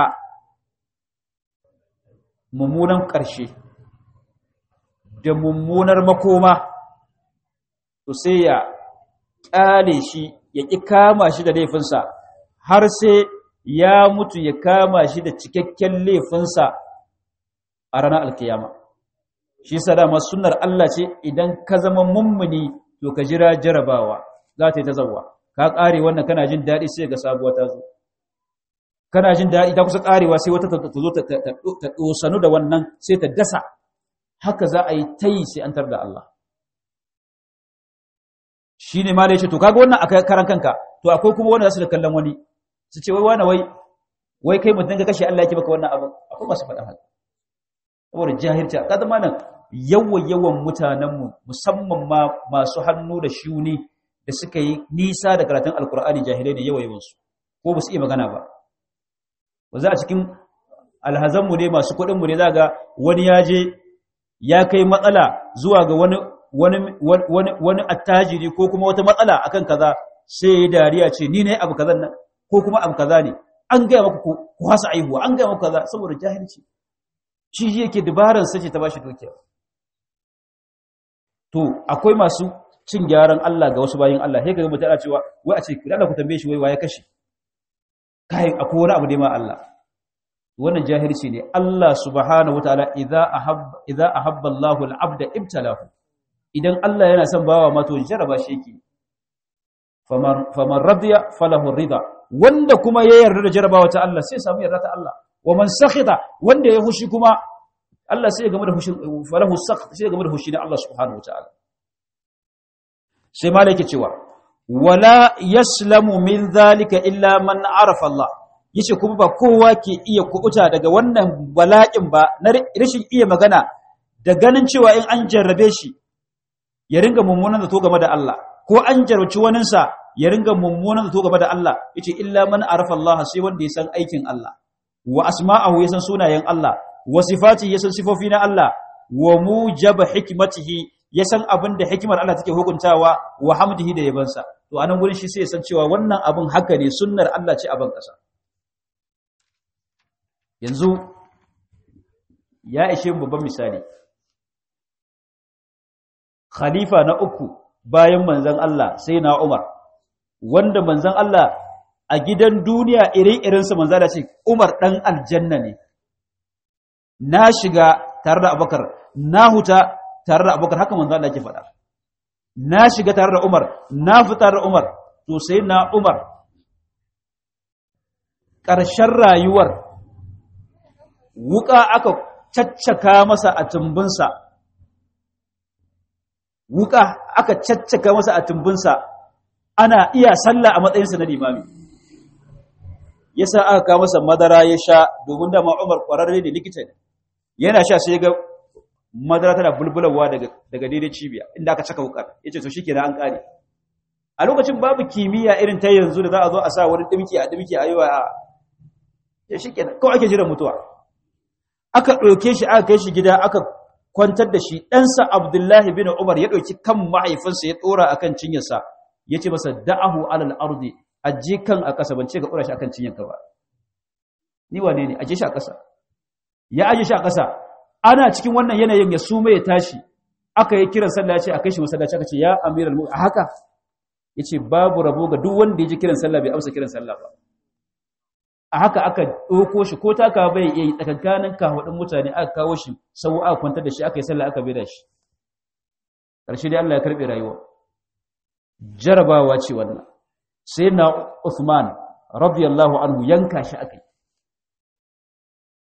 mummunan ƙarshe da mummunar makoma to sai ya ƙyale shi ya ƙi kama shi da laifinsa har sai ya mutu ya kama shi da cikakken laifinsa a ranar alkiyama shi sa dama sunnar Allah ce idan ka zama mummuni to ka jira jarabawa za ta yi ta zauwa ka ƙare wannan kana jin daɗi sai ga sabuwa ta zo kana jin daɗi ta kusa ƙarewa sai wata ta zo ta ɗosanu da wannan sai ta dasa haka za a yi ta yi sai an tar da Allah shi ne ma da ya ce to kaga wannan a karan kanka to akwai kuma wanda za su da kallon wani su ce wai wani wai wai kai mutum ka kashe Allah yake baka wannan abin akwai masu faɗa haka saboda jahilci ka zama nan yawan yawan mutanenmu musamman ma masu hannu da shuni da suka yi nisa da karatun alkur'ani jahilai ne yawa yawansu ko ba su iya magana ba ba za a cikin alhazanmu ne masu kuɗinmu ne za ga wani ya je ya kai matsala zuwa ga wani wani wani wani attajiri ko kuma wata matsala akan kaza sai ya dariya ce ni ne abu kazan nan ko kuma abu kaza ne an gaya maka ku hasa aihuwa an gaya maka kaza saboda jahilci shi yake dabaran sace ta bashi dukiya to akwai masu cin gyaran Allah ga wasu bayin Allah sai kaga mutum ana cewa wai a ce ku Allah ku tambaye shi wai waye kashe kai akwai wani abu da ma Allah wannan jahilci ne Allah subhanahu wataala idza ahabba idza ahabba Allahu al-abda ibtalahu idan Allah yana son bawa ma to jaraba shi yake faman faman radiya falahu rida wanda kuma ya yarda da jarabawa ta Allah sai samu yarda ta Allah wa man sakhita wanda ya hushi kuma Allah sai ya game da hushin falahu sakht sai ya game da hushi na Allah subhanahu wataala sai malaka cewa wala yaslamu min zalika illa man arafa Allah yace kuma ba kowa ke iya kubuta daga wannan bala'in ba na rashin iya magana da ganin cewa in an jarrabe shi ya ringa mummunan zato game da Allah ko an jarraci waninsa ya ringa mummunan zato game da Allah yace illa man arafa Allah sai wanda ya san aikin Allah wa asma'ahu ya san sunayen Allah wa sifati ya san sifofi na Allah wa mujaba hikmatihi ya san abin da hikimar Allah take hukuntawa wa hamdihi da yabansa to anan gurin shi sai ya san cewa wannan abin haka ne sunnar Allah ce a ban kasa yanzu ya ishe mu babban misali khalifa na uku bayan manzon Allah sai na Umar wanda manzon Allah a gidan duniya ire-irensa manzon Allah ce Umar dan aljanna ne na shiga tare da Abubakar na huta tare da Abubakar haka manzon Allah ke faɗa na shiga tare da Umar na fita tare da Umar to sai na Umar ƙarshen rayuwar wuka aka caccaka masa a tumbinsa wuka aka caccaka masa a tumbinsa ana iya sallah a matsayinsa na limami yasa aka kawo masa madara ya sha domin dama Umar ƙwararre ne likita ne yana sha sai ga madara tana bulbulawa daga daga daidai cibiya inda aka caka wukar yace to shikenan an kare a lokacin babu kimiyya irin ta yanzu da za a zo a sa wani dimki a dimki a yi wa ya shikenan kawai ake jiran mutuwa aka ɗauke shi aka kai shi gida aka kwantar da shi ɗansa abdullahi bin umar ya ɗauki kan mahaifinsa ya ɗora akan cinyarsa ya ce masa da'ahu alal ardi aje kan a ƙasa ban ce ka ɗora shi akan cinyarka ba ni wane ne aje shi a ƙasa ya aje shi a ƙasa ana cikin wannan yanayin ya suma ya tashi aka yi kiran sallah ya ce a kai shi masallaci aka ce ya amiral mu a haka ya ce babu rabo ga duk wanda ya ji kiran sallah bai amsa kiran sallah ba a haka aka ɗauko shi ko taka bai iya yi tsakankanin kawaɗin mutane aka kawo shi sau aka kwantar da shi aka yi sallah aka bai da shi ƙarshe dai Allah ya karɓe rayuwa jarabawa ce wannan sai na Uthman radiyallahu anhu yanka shi aka yi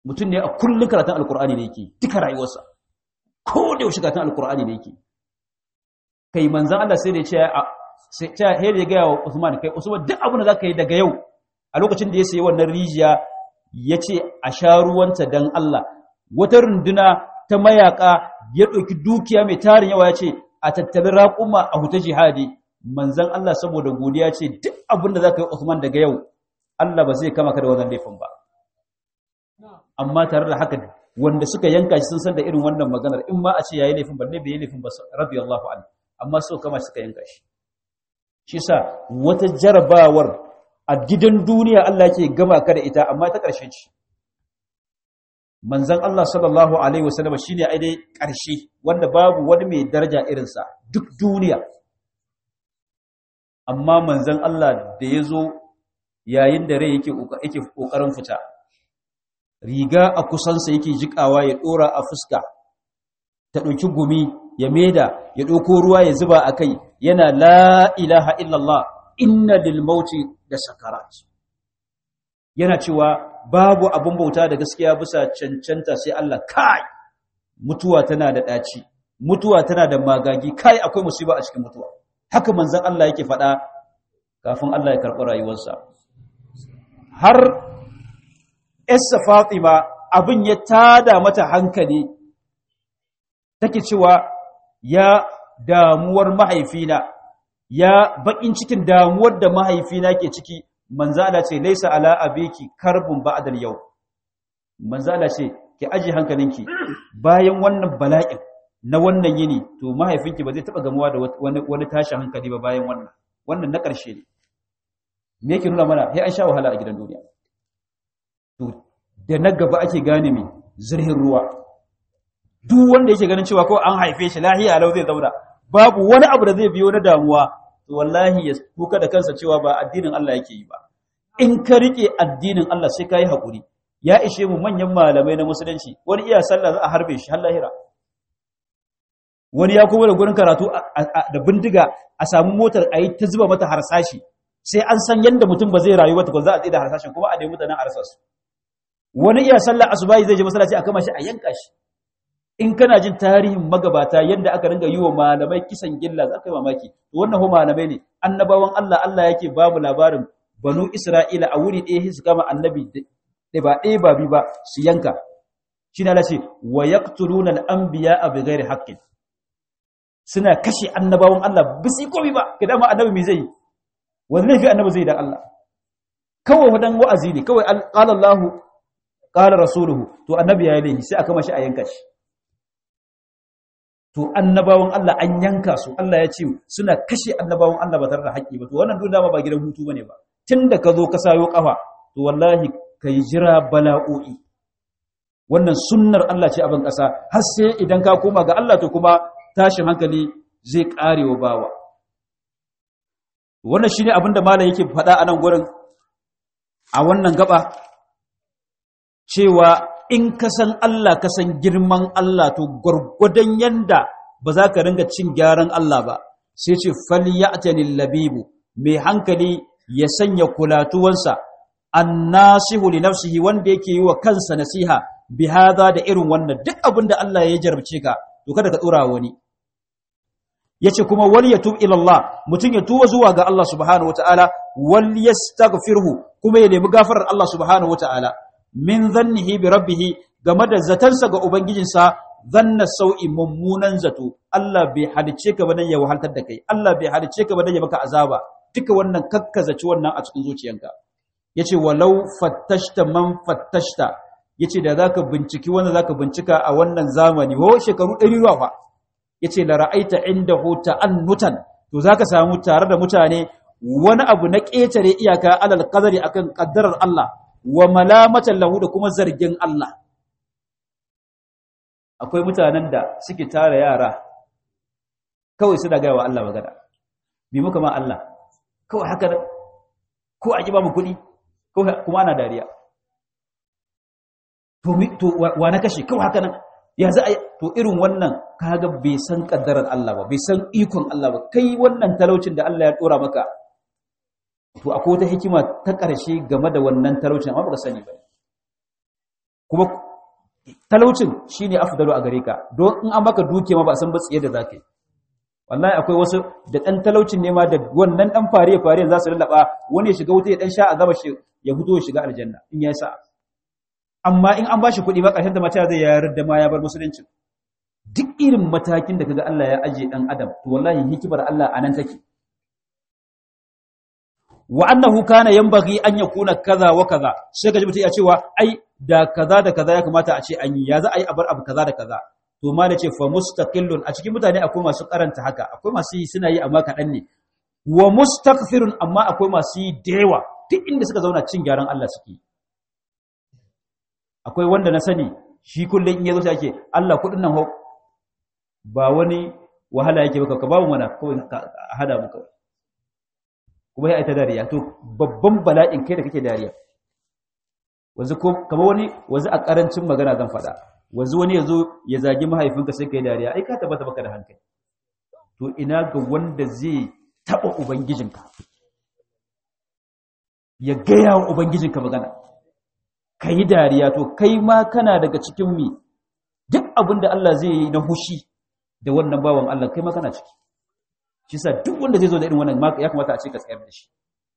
mutum ne a kullum karatun alkur'ani ne yake duka rayuwarsa ko da yaushe karatun alkur'ani ne yake kai manzan Allah sai da ya ce sai ta hele ga wa Usman kai Usman duk abin da zaka yi daga yau a lokacin da ya sayi wannan rijiya yace a sha ruwanta dan Allah wata runduna ta mayaka ya ɗauki dukiya mai tarin yawa yace a tattalin raƙuma a huta jihadi manzan Allah saboda godiya ce duk abin da zaka yi Usman daga yau Allah ba zai kama ka da wannan laifin ba amma tare da haka wanda suka yanka shi sun san da irin wannan maganar in ma a ce yayi laifin balle bai yi laifin ba radiyallahu anhu amma so kama suka yanka shi shi sa wata jarabawar a gidan duniya Allah ke gama ka da ita amma ta ƙarshe ce manzan Allah sallallahu alaihi wasallam shine ai dai ƙarshe wanda babu wani mai daraja irinsa duk duniya amma manzan Allah da ya zo yayin da rai yake yake kokarin fita riga a kusansa yake jikawa ya dora a fuska ta ɗauki gumi ya meda ya ɗauko ruwa ya zuba a kai yana la ilaha illallah inna lil mauti da sakarat yana cewa babu abin bauta da gaskiya bisa cancanta sai Allah kai mutuwa tana da ɗaci mutuwa tana da magagi kai akwai musiba a cikin mutuwa haka manzon Allah yake faɗa kafin Allah ya karɓi rayuwarsa har Essa Fatima abin ya tada mata hankali take cewa ya damuwar mahaifina ya bakin cikin damuwar da mahaifina ke ciki manzala ce laisa ala abiki karbun ba'dal yau manzala ce ki aji hankalinki bayan wannan bala'in na wannan yini to mahaifinki ba zai taba gamuwa da wani wani tashin hankali ba bayan wannan wannan na ƙarshe ne me yake nuna mana sai an sha wahala a gidan duniya to da na gaba ake gane mai zirhin ruwa duk wanda yake ganin cewa kawai an haife shi lahiya lau zai zauna babu wani abu da zai biyo na damuwa to wallahi ya kuka da kansa cewa ba addinin Allah yake yi ba in ka rike addinin Allah sai kai hakuri ya ishe mu manyan malamai na musulunci wani iya sallah za a harbe shi har lahira wani ya kuma da gurin karatu da bindiga a samu motar a yi ta zuba mata harsashi sai an san yadda mutum ba zai rayu ba tukun za a tsaye da harsashin kuma a nemi mutanen a rasa su wani iya sallah asubahi zai je masallaci a kama shi a yanka shi in kana jin tarihin magabata yadda aka ringa yi wa malamai kisan gilla za ka yi mamaki wannan ho malamai ne annabawan Allah Allah yake ba mu labarin banu Isra'ila a wuri ɗaya su kama annabi da ba ɗaya ba bi ba su yanka shi na lashe wa yaqtuluna al-anbiya bi ghairi haqqin suna kashe annabawan Allah ba su yi komai ba kidan ma annabi me zai wani laifi annabi zai da Allah kawai wadan wa'azi ne kawai qala Allahu qala rasuluhu to annabi ya yi laifi sai aka mashi a yanka shi to annabawan Allah an yanka su Allah ya ce suna kashe annabawan Allah ba tare da haƙƙi ba to wannan duk dama ba gidan hutu bane ba tunda ka zo ka sayo kafa to wallahi kai jira bala'o'i wannan sunnar Allah ce a ban ƙasa har sai idan ka koma ga Allah to kuma tashin hankali zai karewa bawa wannan shine abin da malam yake faɗa a nan gurin a wannan gaba cewa in ka san Allah ka san girman Allah to gwargwadon yanda ba za ka ringa cin gyaran Allah ba sai ce falyatanil labibu mai hankali ya sanya kulatuwansa annasihu li nafsihi wanda yake yi wa kansa nasiha bi hada da irin wannan duk abin da Allah ya jarabce ka to kada ka tsura wani yace kuma wal yatub ila Allah mutun ya tuwa zuwa ga Allah subhanahu wataala wal yastaghfirhu kuma ya nemi gafarar Allah subhanahu wataala min dhannihi bi rabbih game da zatansa ga ubangijinsa zanna sau'i mummunan zato Allah bai halice ka ba dan ya wahaltar da kai Allah bai halice ka ba dan ya maka azaba duka wannan kakkazaci wannan a cikin zuciyanka yace walau fattashta man fattashta yace da zaka binciki wanda zaka bincika a wannan zamani ho shekaru 100 ruwa fa yace la ra'aita indahu ta'annutan to zaka samu tare da mutane wani abu na ƙetare iyaka alal qadari akan kaddarar Allah wa malamatan lahu da kuma zargin Allah akwai mutanen da suke tara yara kawai suna gaya wa Allah magana bi muka ma Allah kawai haka ko a ba mu kuɗi kuma ana dariya to wa na kashe kawai haka nan ya za a to irin wannan kaga bai san kaddarar Allah ba bai san ikon Allah ba kai wannan talaucin da Allah ya dora maka to akwai wata hikima ta ƙarshe game da wannan talaucin amma baka sani ba kuma talaucin shine afdalu a gare ka don in an maka duke ma ba san ba tsiye da zaka yi wallahi akwai wasu da dan talaucin ne ma da wannan dan fare fare za su lallaba wani ya shiga wuta ya dan sha a gaba shi ya fito ya shiga aljanna in ya sa amma in an bashi kuɗi ba ƙarshen da mata zai yayar da ma ya bar musulunci duk irin matakin da kaga Allah ya aje dan adam to wallahi hikimar Allah anan take wa annahu kana yanbaghi an yakuna kaza wa kaza sai ka ji mutum ya cewa ai da kaza da kaza ya kamata a ce an yi ya za a yi abar abu kaza da kaza to ma da ce fa mustaqillun a cikin mutane akwai masu karanta haka akwai masu yi suna yi amma kaɗan ne wa mustaghfirun amma akwai masu yi da yawa duk inda suka zauna cin gyaran Allah suke akwai wanda na sani shi kullum in yazo sai ake Allah kudin nan ba wani wahala yake baka ka babu mana kawai a hada mu kawai kuma ya ta dariya to babban bala'in kai da kake dariya wanzu ko kamar wani wanzu a karancin magana zan faɗa wanzu wani yazo ya zagi mahaifinka sai kai dariya ai ka tabbata baka da hankali to ina ga wanda zai taba ubangijinka ya gaya wa ubangijinka magana ka yi dariya to kai ma kana daga cikin mi duk abin da Allah zai yi na hushi da wannan bawan Allah kai ma kana ciki shi sa duk wanda zai zo da irin wannan ya kamata a ce ka tsayar da shi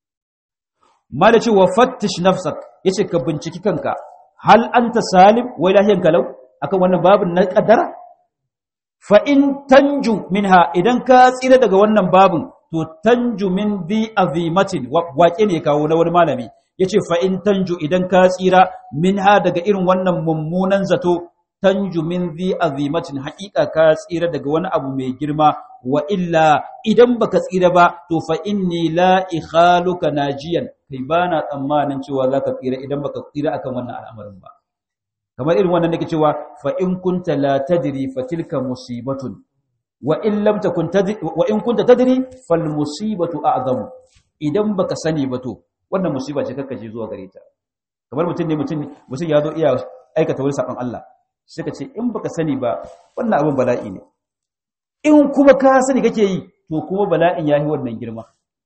ma da cewa fattish nafsak yace ka binciki kanka hal anta salim wai lahiyan kalau akan wannan babin na kaddara fa in tanju minha idan ka tsira daga wannan babin to tanju min bi azimatin waƙe ne kawo na wani malami yace fa in tanju idan ka tsira minha daga irin wannan mummunan zato tanju min zi azimatin haƙiƙa ka tsira daga wani abu mai girma wa illa idan baka tsira ba to fa inni la ikhaluka najiyan kai bana tsammanin cewa zaka tsira idan baka tsira akan wannan al'amarin ba kamar irin wannan nake cewa fa in kunta la tadri fa tilka musibatun wa in lam takun tadri wa in kunta tadri fal musibatu a'zamu idan baka sani ba to wannan musiba ce kakka je zuwa gare ta kamar mutum ne mutum mutum ya zo iya aikata wani sabon Allah sai ka ce in baka sani ba wannan abin bala'i ne in kuma ka sani kake yi to kuma bala'in yayi wannan girma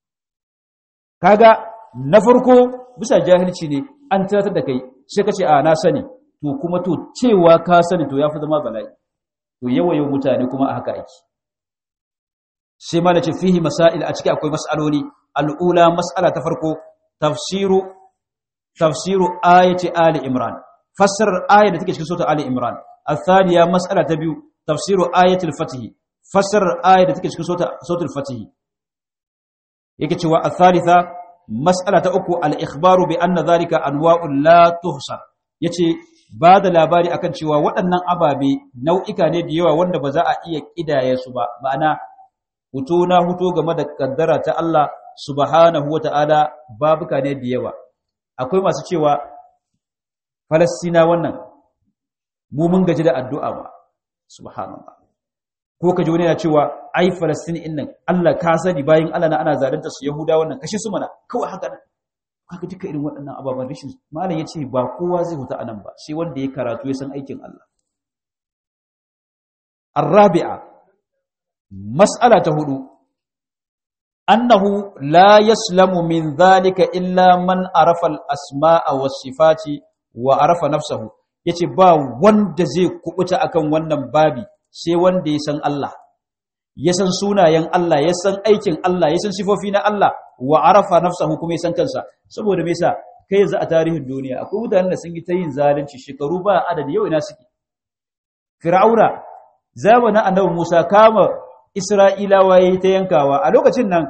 kaga na farko bisa jahilci ne an tunatar da kai sai ka ce a na sani to kuma to cewa ka sani to yafi zama bala'i to yawaye mutane kuma a haka ake sai ma ce fihi masail a ciki akwai mas'aloli al'ula mas'ala ta farko tafsiru tafsiru ayati ali imran fassarar ayar da take cikin sura ali imran الثانيه مساله تبيو تفسير ايه الفتح فسر ايه da take cikin sura al-fatih yake cewa al-thalitha mas'ala ta uku al-ikhbaru bi anna dhalika anwa'un la tuhsar yace ba da labari akan cewa waɗannan ababe nau'ika ne da yawa wanda ba za a iya kidaye su ba ma'ana huto na huto game da kaddara ta Allah subhanahu wata'ala babuka ne da yawa akwai masu cewa Falastina wannan mu mun gaji da addu'a ba subhanallah ko kaji wani yana cewa ai Falastini din nan Allah ka sani bayin Allah na ana zalunta su Yahuda wannan kashe su mana kawai haka nan kaga duka irin waɗannan ababen rashin malam yace ba kowa zai huta anan ba sai wanda ya karatu ya san aikin Allah arabi'a mas'ala ta hudu annahu la yaslamu min dhalika illa man arafa al-asma'a was-sifati wa arafa nafsahu yace ba wanda zai kubuta akan wannan babi sai wanda ya san Allah ya san sunayen Allah ya san aikin Allah ya san sifofi na Allah wa arafa nafsahu kuma ya san kansa saboda me yasa kai yanzu a tarihin duniya akwai mutanen da sun yi ta yin zalunci shekaru ba adadi yau ina suke fir'auna zamanin annabi Musa kama Isra'ilawa yayi ta yankawa a lokacin nan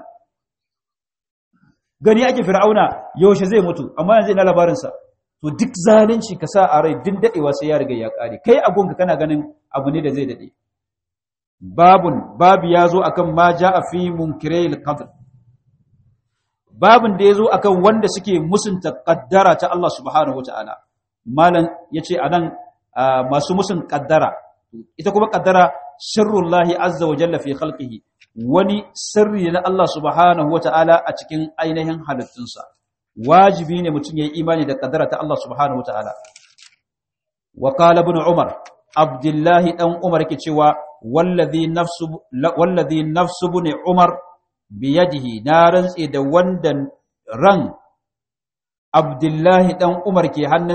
gani ake fir'auna yaushe zai mutu amma yanzu ina labarin sa to duk zalunci ka sa a rai din dadewa sai ya riga ya kare kai a gonka kana ganin abu ne da zai dade babun babu yazo akan ma jaa fi munkiril qadr babun da yazo akan wanda suke musunta kaddara ta Allah subhanahu wataala malan yace anan masu musun kaddara ita kuma kaddara sirrullahi azza wa jalla fi khalqihi wani sirri na Allah subhanahu wataala a cikin ainihin halittunsa wajibi ne mutum ya yi imani da kaddara ta Allah subhanahu wataala wa qala ibn umar abdullahi dan umar yake cewa wallazi nafsu wallazi nafsu ibn umar biyadihi na rantse da wanda ran abdullahi dan umar ke hannunsa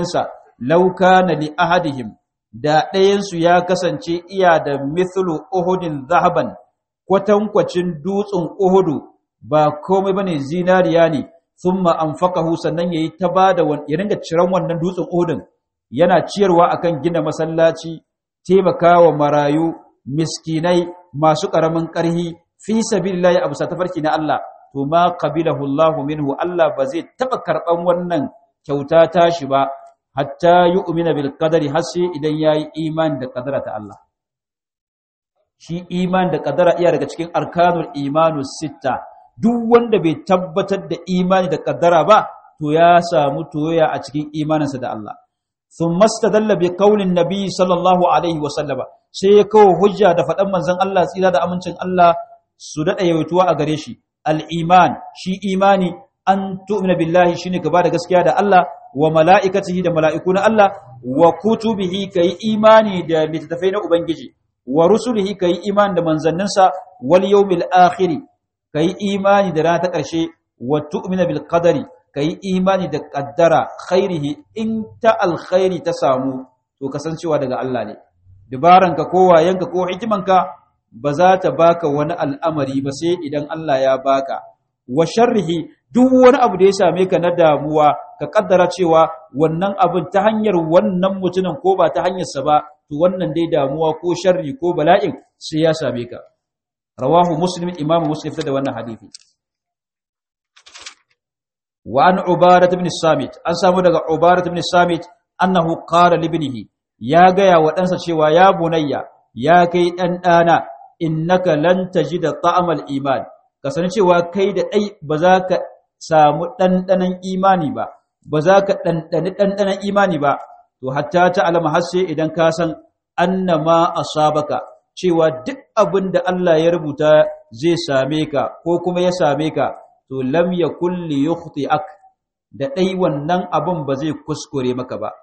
law kana li ahadihim da ɗayansu ya kasance iya da mithlu uhudin zahaban kwatankwacin dutsen uhudu ba komai bane zinariya ne thumma anfaqahu sannan yayi ta bada ya ringa ciran wannan dutsen uhudin yana ciyarwa akan gina masallaci taimakawa marayu miskinai masu karamin karhi fi sabilillahi abu sa tafarki na Allah to ma qabilahu Allah minhu Allah ba zai taba karban wannan kyauta tashi ba hatta yu'mina bil qadari har sai idan yayi imani da qadara ta Allah shi iman da qadara iya daga cikin arkanul imanus sitta duk wanda bai tabbatar da imani da qadara ba to ya samu toya a cikin imaninsa da Allah thumma istadalla bi qaulin nabi sallallahu alaihi wa sallama sai ya kawo hujja da faɗan manzon Allah tsira da amincin Allah su daɗa yawaituwa a gare shi al-iman shi imani an tu'mina billahi shine ka bada gaskiya da Allah wa mala'ikatihi da mala'iku na Allah wa kutubihi kai imani da littattafai na ubangiji wa rusulihi kai imani da manzanninsa wal yawmil akhir kai imani da rana ta ƙarshe wa tu'mina bil qadari kai imani da qaddara khairihi in ta alkhairi ta samu to kasancewa daga Allah ne dabaranka ko wayanka ko hikimanka ba za ta baka wani al'amari ba sai idan Allah ya baka wa sharrihi duk wani abu da ya same ka na damuwa ka kaddara cewa wannan abin ta hanyar wannan mutumin ko ba ta hanyarsa ba to wannan dai damuwa ko sharri ko bala'in sai ya same ka rawahu muslim imamu muslim da wannan hadisi wa an ubadah ibn samit an samu daga ubadah ibn samit annahu qala li ibnihi ya gaya wa ɗansa cewa ya bunayya ya kai ɗan ɗana innaka lan tajida ta'amal iman ka sani cewa kai da ɗai ba za ka samu ɗanɗanon imani ba ba za ka ɗanɗani ɗanɗanon imani ba to hatta ta alama har sai idan ka san annama asabaka cewa duk abin da Allah ya rubuta zai same ka ko kuma ya same ka to lam yakul li yukhti'ak da ɗai wannan abin ba zai kuskure maka ba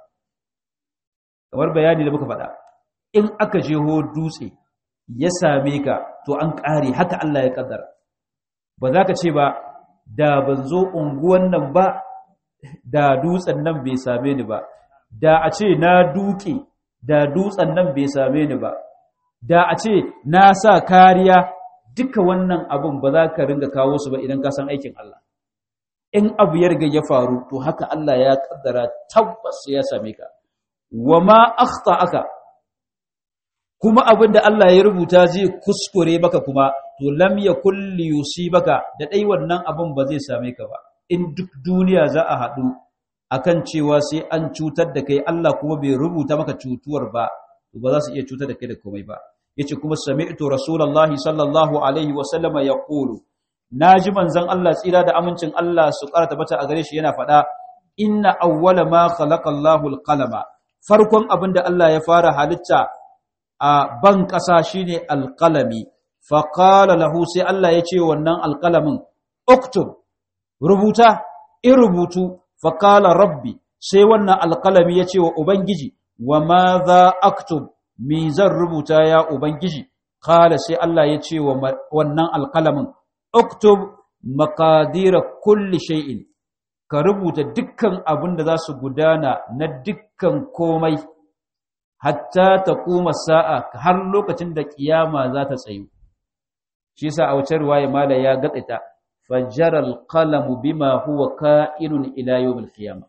kamar bayani da muka faɗa in aka jeho dutse ya same ka to an ƙare haka Allah ya ƙaddara ba za ka ce ba da ban zo unguwan nan ba da dutsen nan bai same ni ba da a ce na duke da dutsen nan bai same ni ba da a ce na sa kariya duka wannan abun ba za ka ringa kawo su ba idan ka san aikin Allah in abu ya riga ya faru to haka Allah ya kaddara tabbas ya same ka wa ma aka kuma abin da Allah ya rubuta zai kuskure maka kuma to lam yakul li yusibaka da dai wannan abin ba zai same ka ba in duk duniya za a haɗu akan cewa sai an cutar da kai Allah kuma bai rubuta maka cutuwar ba to ba za su iya cutar da kai da komai ba yace kuma sami'tu rasulullahi sallallahu alaihi wa sallama yaqulu naji manzon Allah tsira da amincin Allah su karata bata a gare shi yana faɗa inna awwala ma khalaqa Allahu al-qalama farkon abin da Allah ya fara halitta a ban ƙasa shine alƙalami faƙala lahu sai Allah ya ce wannan alƙalamin uktub rubuta in rubutu faƙala rabbi sai wannan alƙalami ya ce wa ubangiji wa ma za aktub me zan rubuta ya ubangiji ƙala sai Allah ya ce wa wannan alƙalamin uktub makadira kulli shay'in ka rubuta dukkan abin da za su gudana na dukkan komai hatta ta kuma sa'a har lokacin da kiyama za ta tsayu shi sa a wace ruwaya mala ya gatsita fajjaral qalamu bima huwa ka'inun ila yawmil qiyama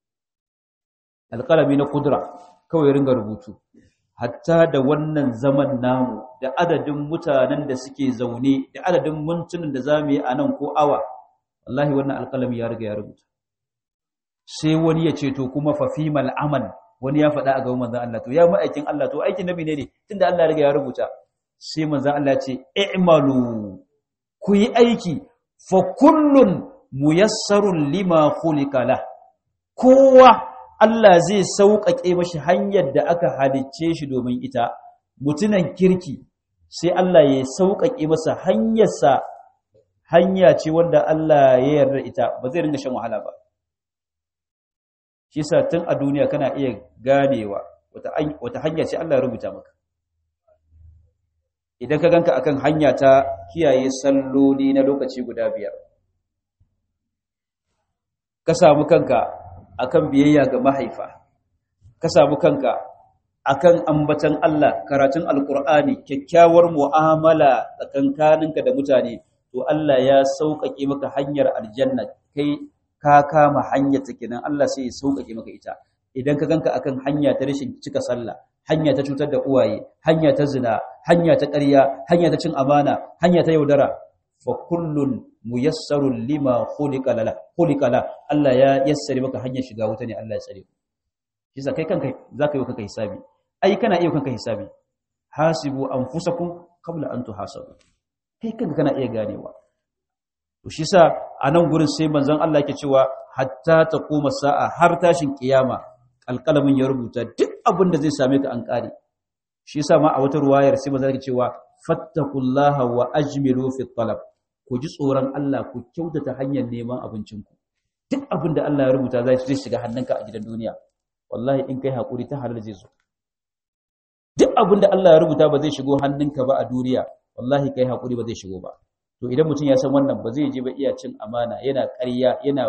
alqalami na kudura kawai ringa rubutu hatta da wannan zaman namu da adadin mutanen da suke zaune da adadin mintunan da zamu yi a nan ko awa wallahi wannan alqalami ya riga ya rubuta sai wani ya ce to kuma fa fimal amal wani ya faɗa a gaban manzon Allah to ya ma'aikin Allah to aikin nabi ne ne tunda Allah ya riga ya rubuta sai manzon Allah ya ce i'malu ku yi aiki fa kullun muyassarun lima khuliqa lah kowa Allah zai sauƙaƙe mashi hanyar da aka halicce shi domin ita mutunan kirki sai Allah ya sauƙaƙe masa hanyarsa hanya ce wanda Allah ya yarda ita ba zai ringa shan wahala ba shi sa tun a duniya kana iya ganewa wata hanya ce Allah ya rubuta maka idan ka ganka akan hanya ta kiyaye salloli na lokaci guda biyar ka samu kanka akan biyayya ga mahaifa ka samu kanka akan ambatan Allah karatun alkur'ani kyakkyawar mu'amala tsakankaninka da mutane to Allah ya sauƙaƙe maka hanyar aljanna kai ka kama hanyar ta kenan Allah sai ya sauƙaƙe maka ita idan ka ganka akan hanya ta rashin cika sallah hanya ta cutar da uwaye hanya ta zina hanya ta ƙarya hanya ta cin amana hanya ta yaudara fa kullun muyassarun lima khuliqa la khuliqa la Allah ya yassare maka hanyar shiga wuta ne Allah ya tsare shi sa kai kanka zaka yi kanka hisabi ai kana iya kanka hisabi hasibu anfusakum qabla an tuhasabu kai kanka kana iya ganewa to shi sa a nan gurin sai manzon Allah yake cewa hatta ta koma sa'a har tashin kiyama alƙalamin ya rubuta duk abin da zai same ka an ƙare shi sa ma a wata ruwayar sai manzon yake cewa fattakullaha wa ajmilu fi talab ku ji tsoron Allah ku kyautata hanyar neman abincinku duk abin da Allah ya rubuta zai shiga hannunka a gidan duniya wallahi in kai hakuri ta halal zai zo duk abin da Allah ya rubuta ba zai shigo hannunka ba a duniya wallahi kai hakuri ba zai shigo ba to idan mutum ya san wannan ba zai je ba iya cin amana yana ƙarya yana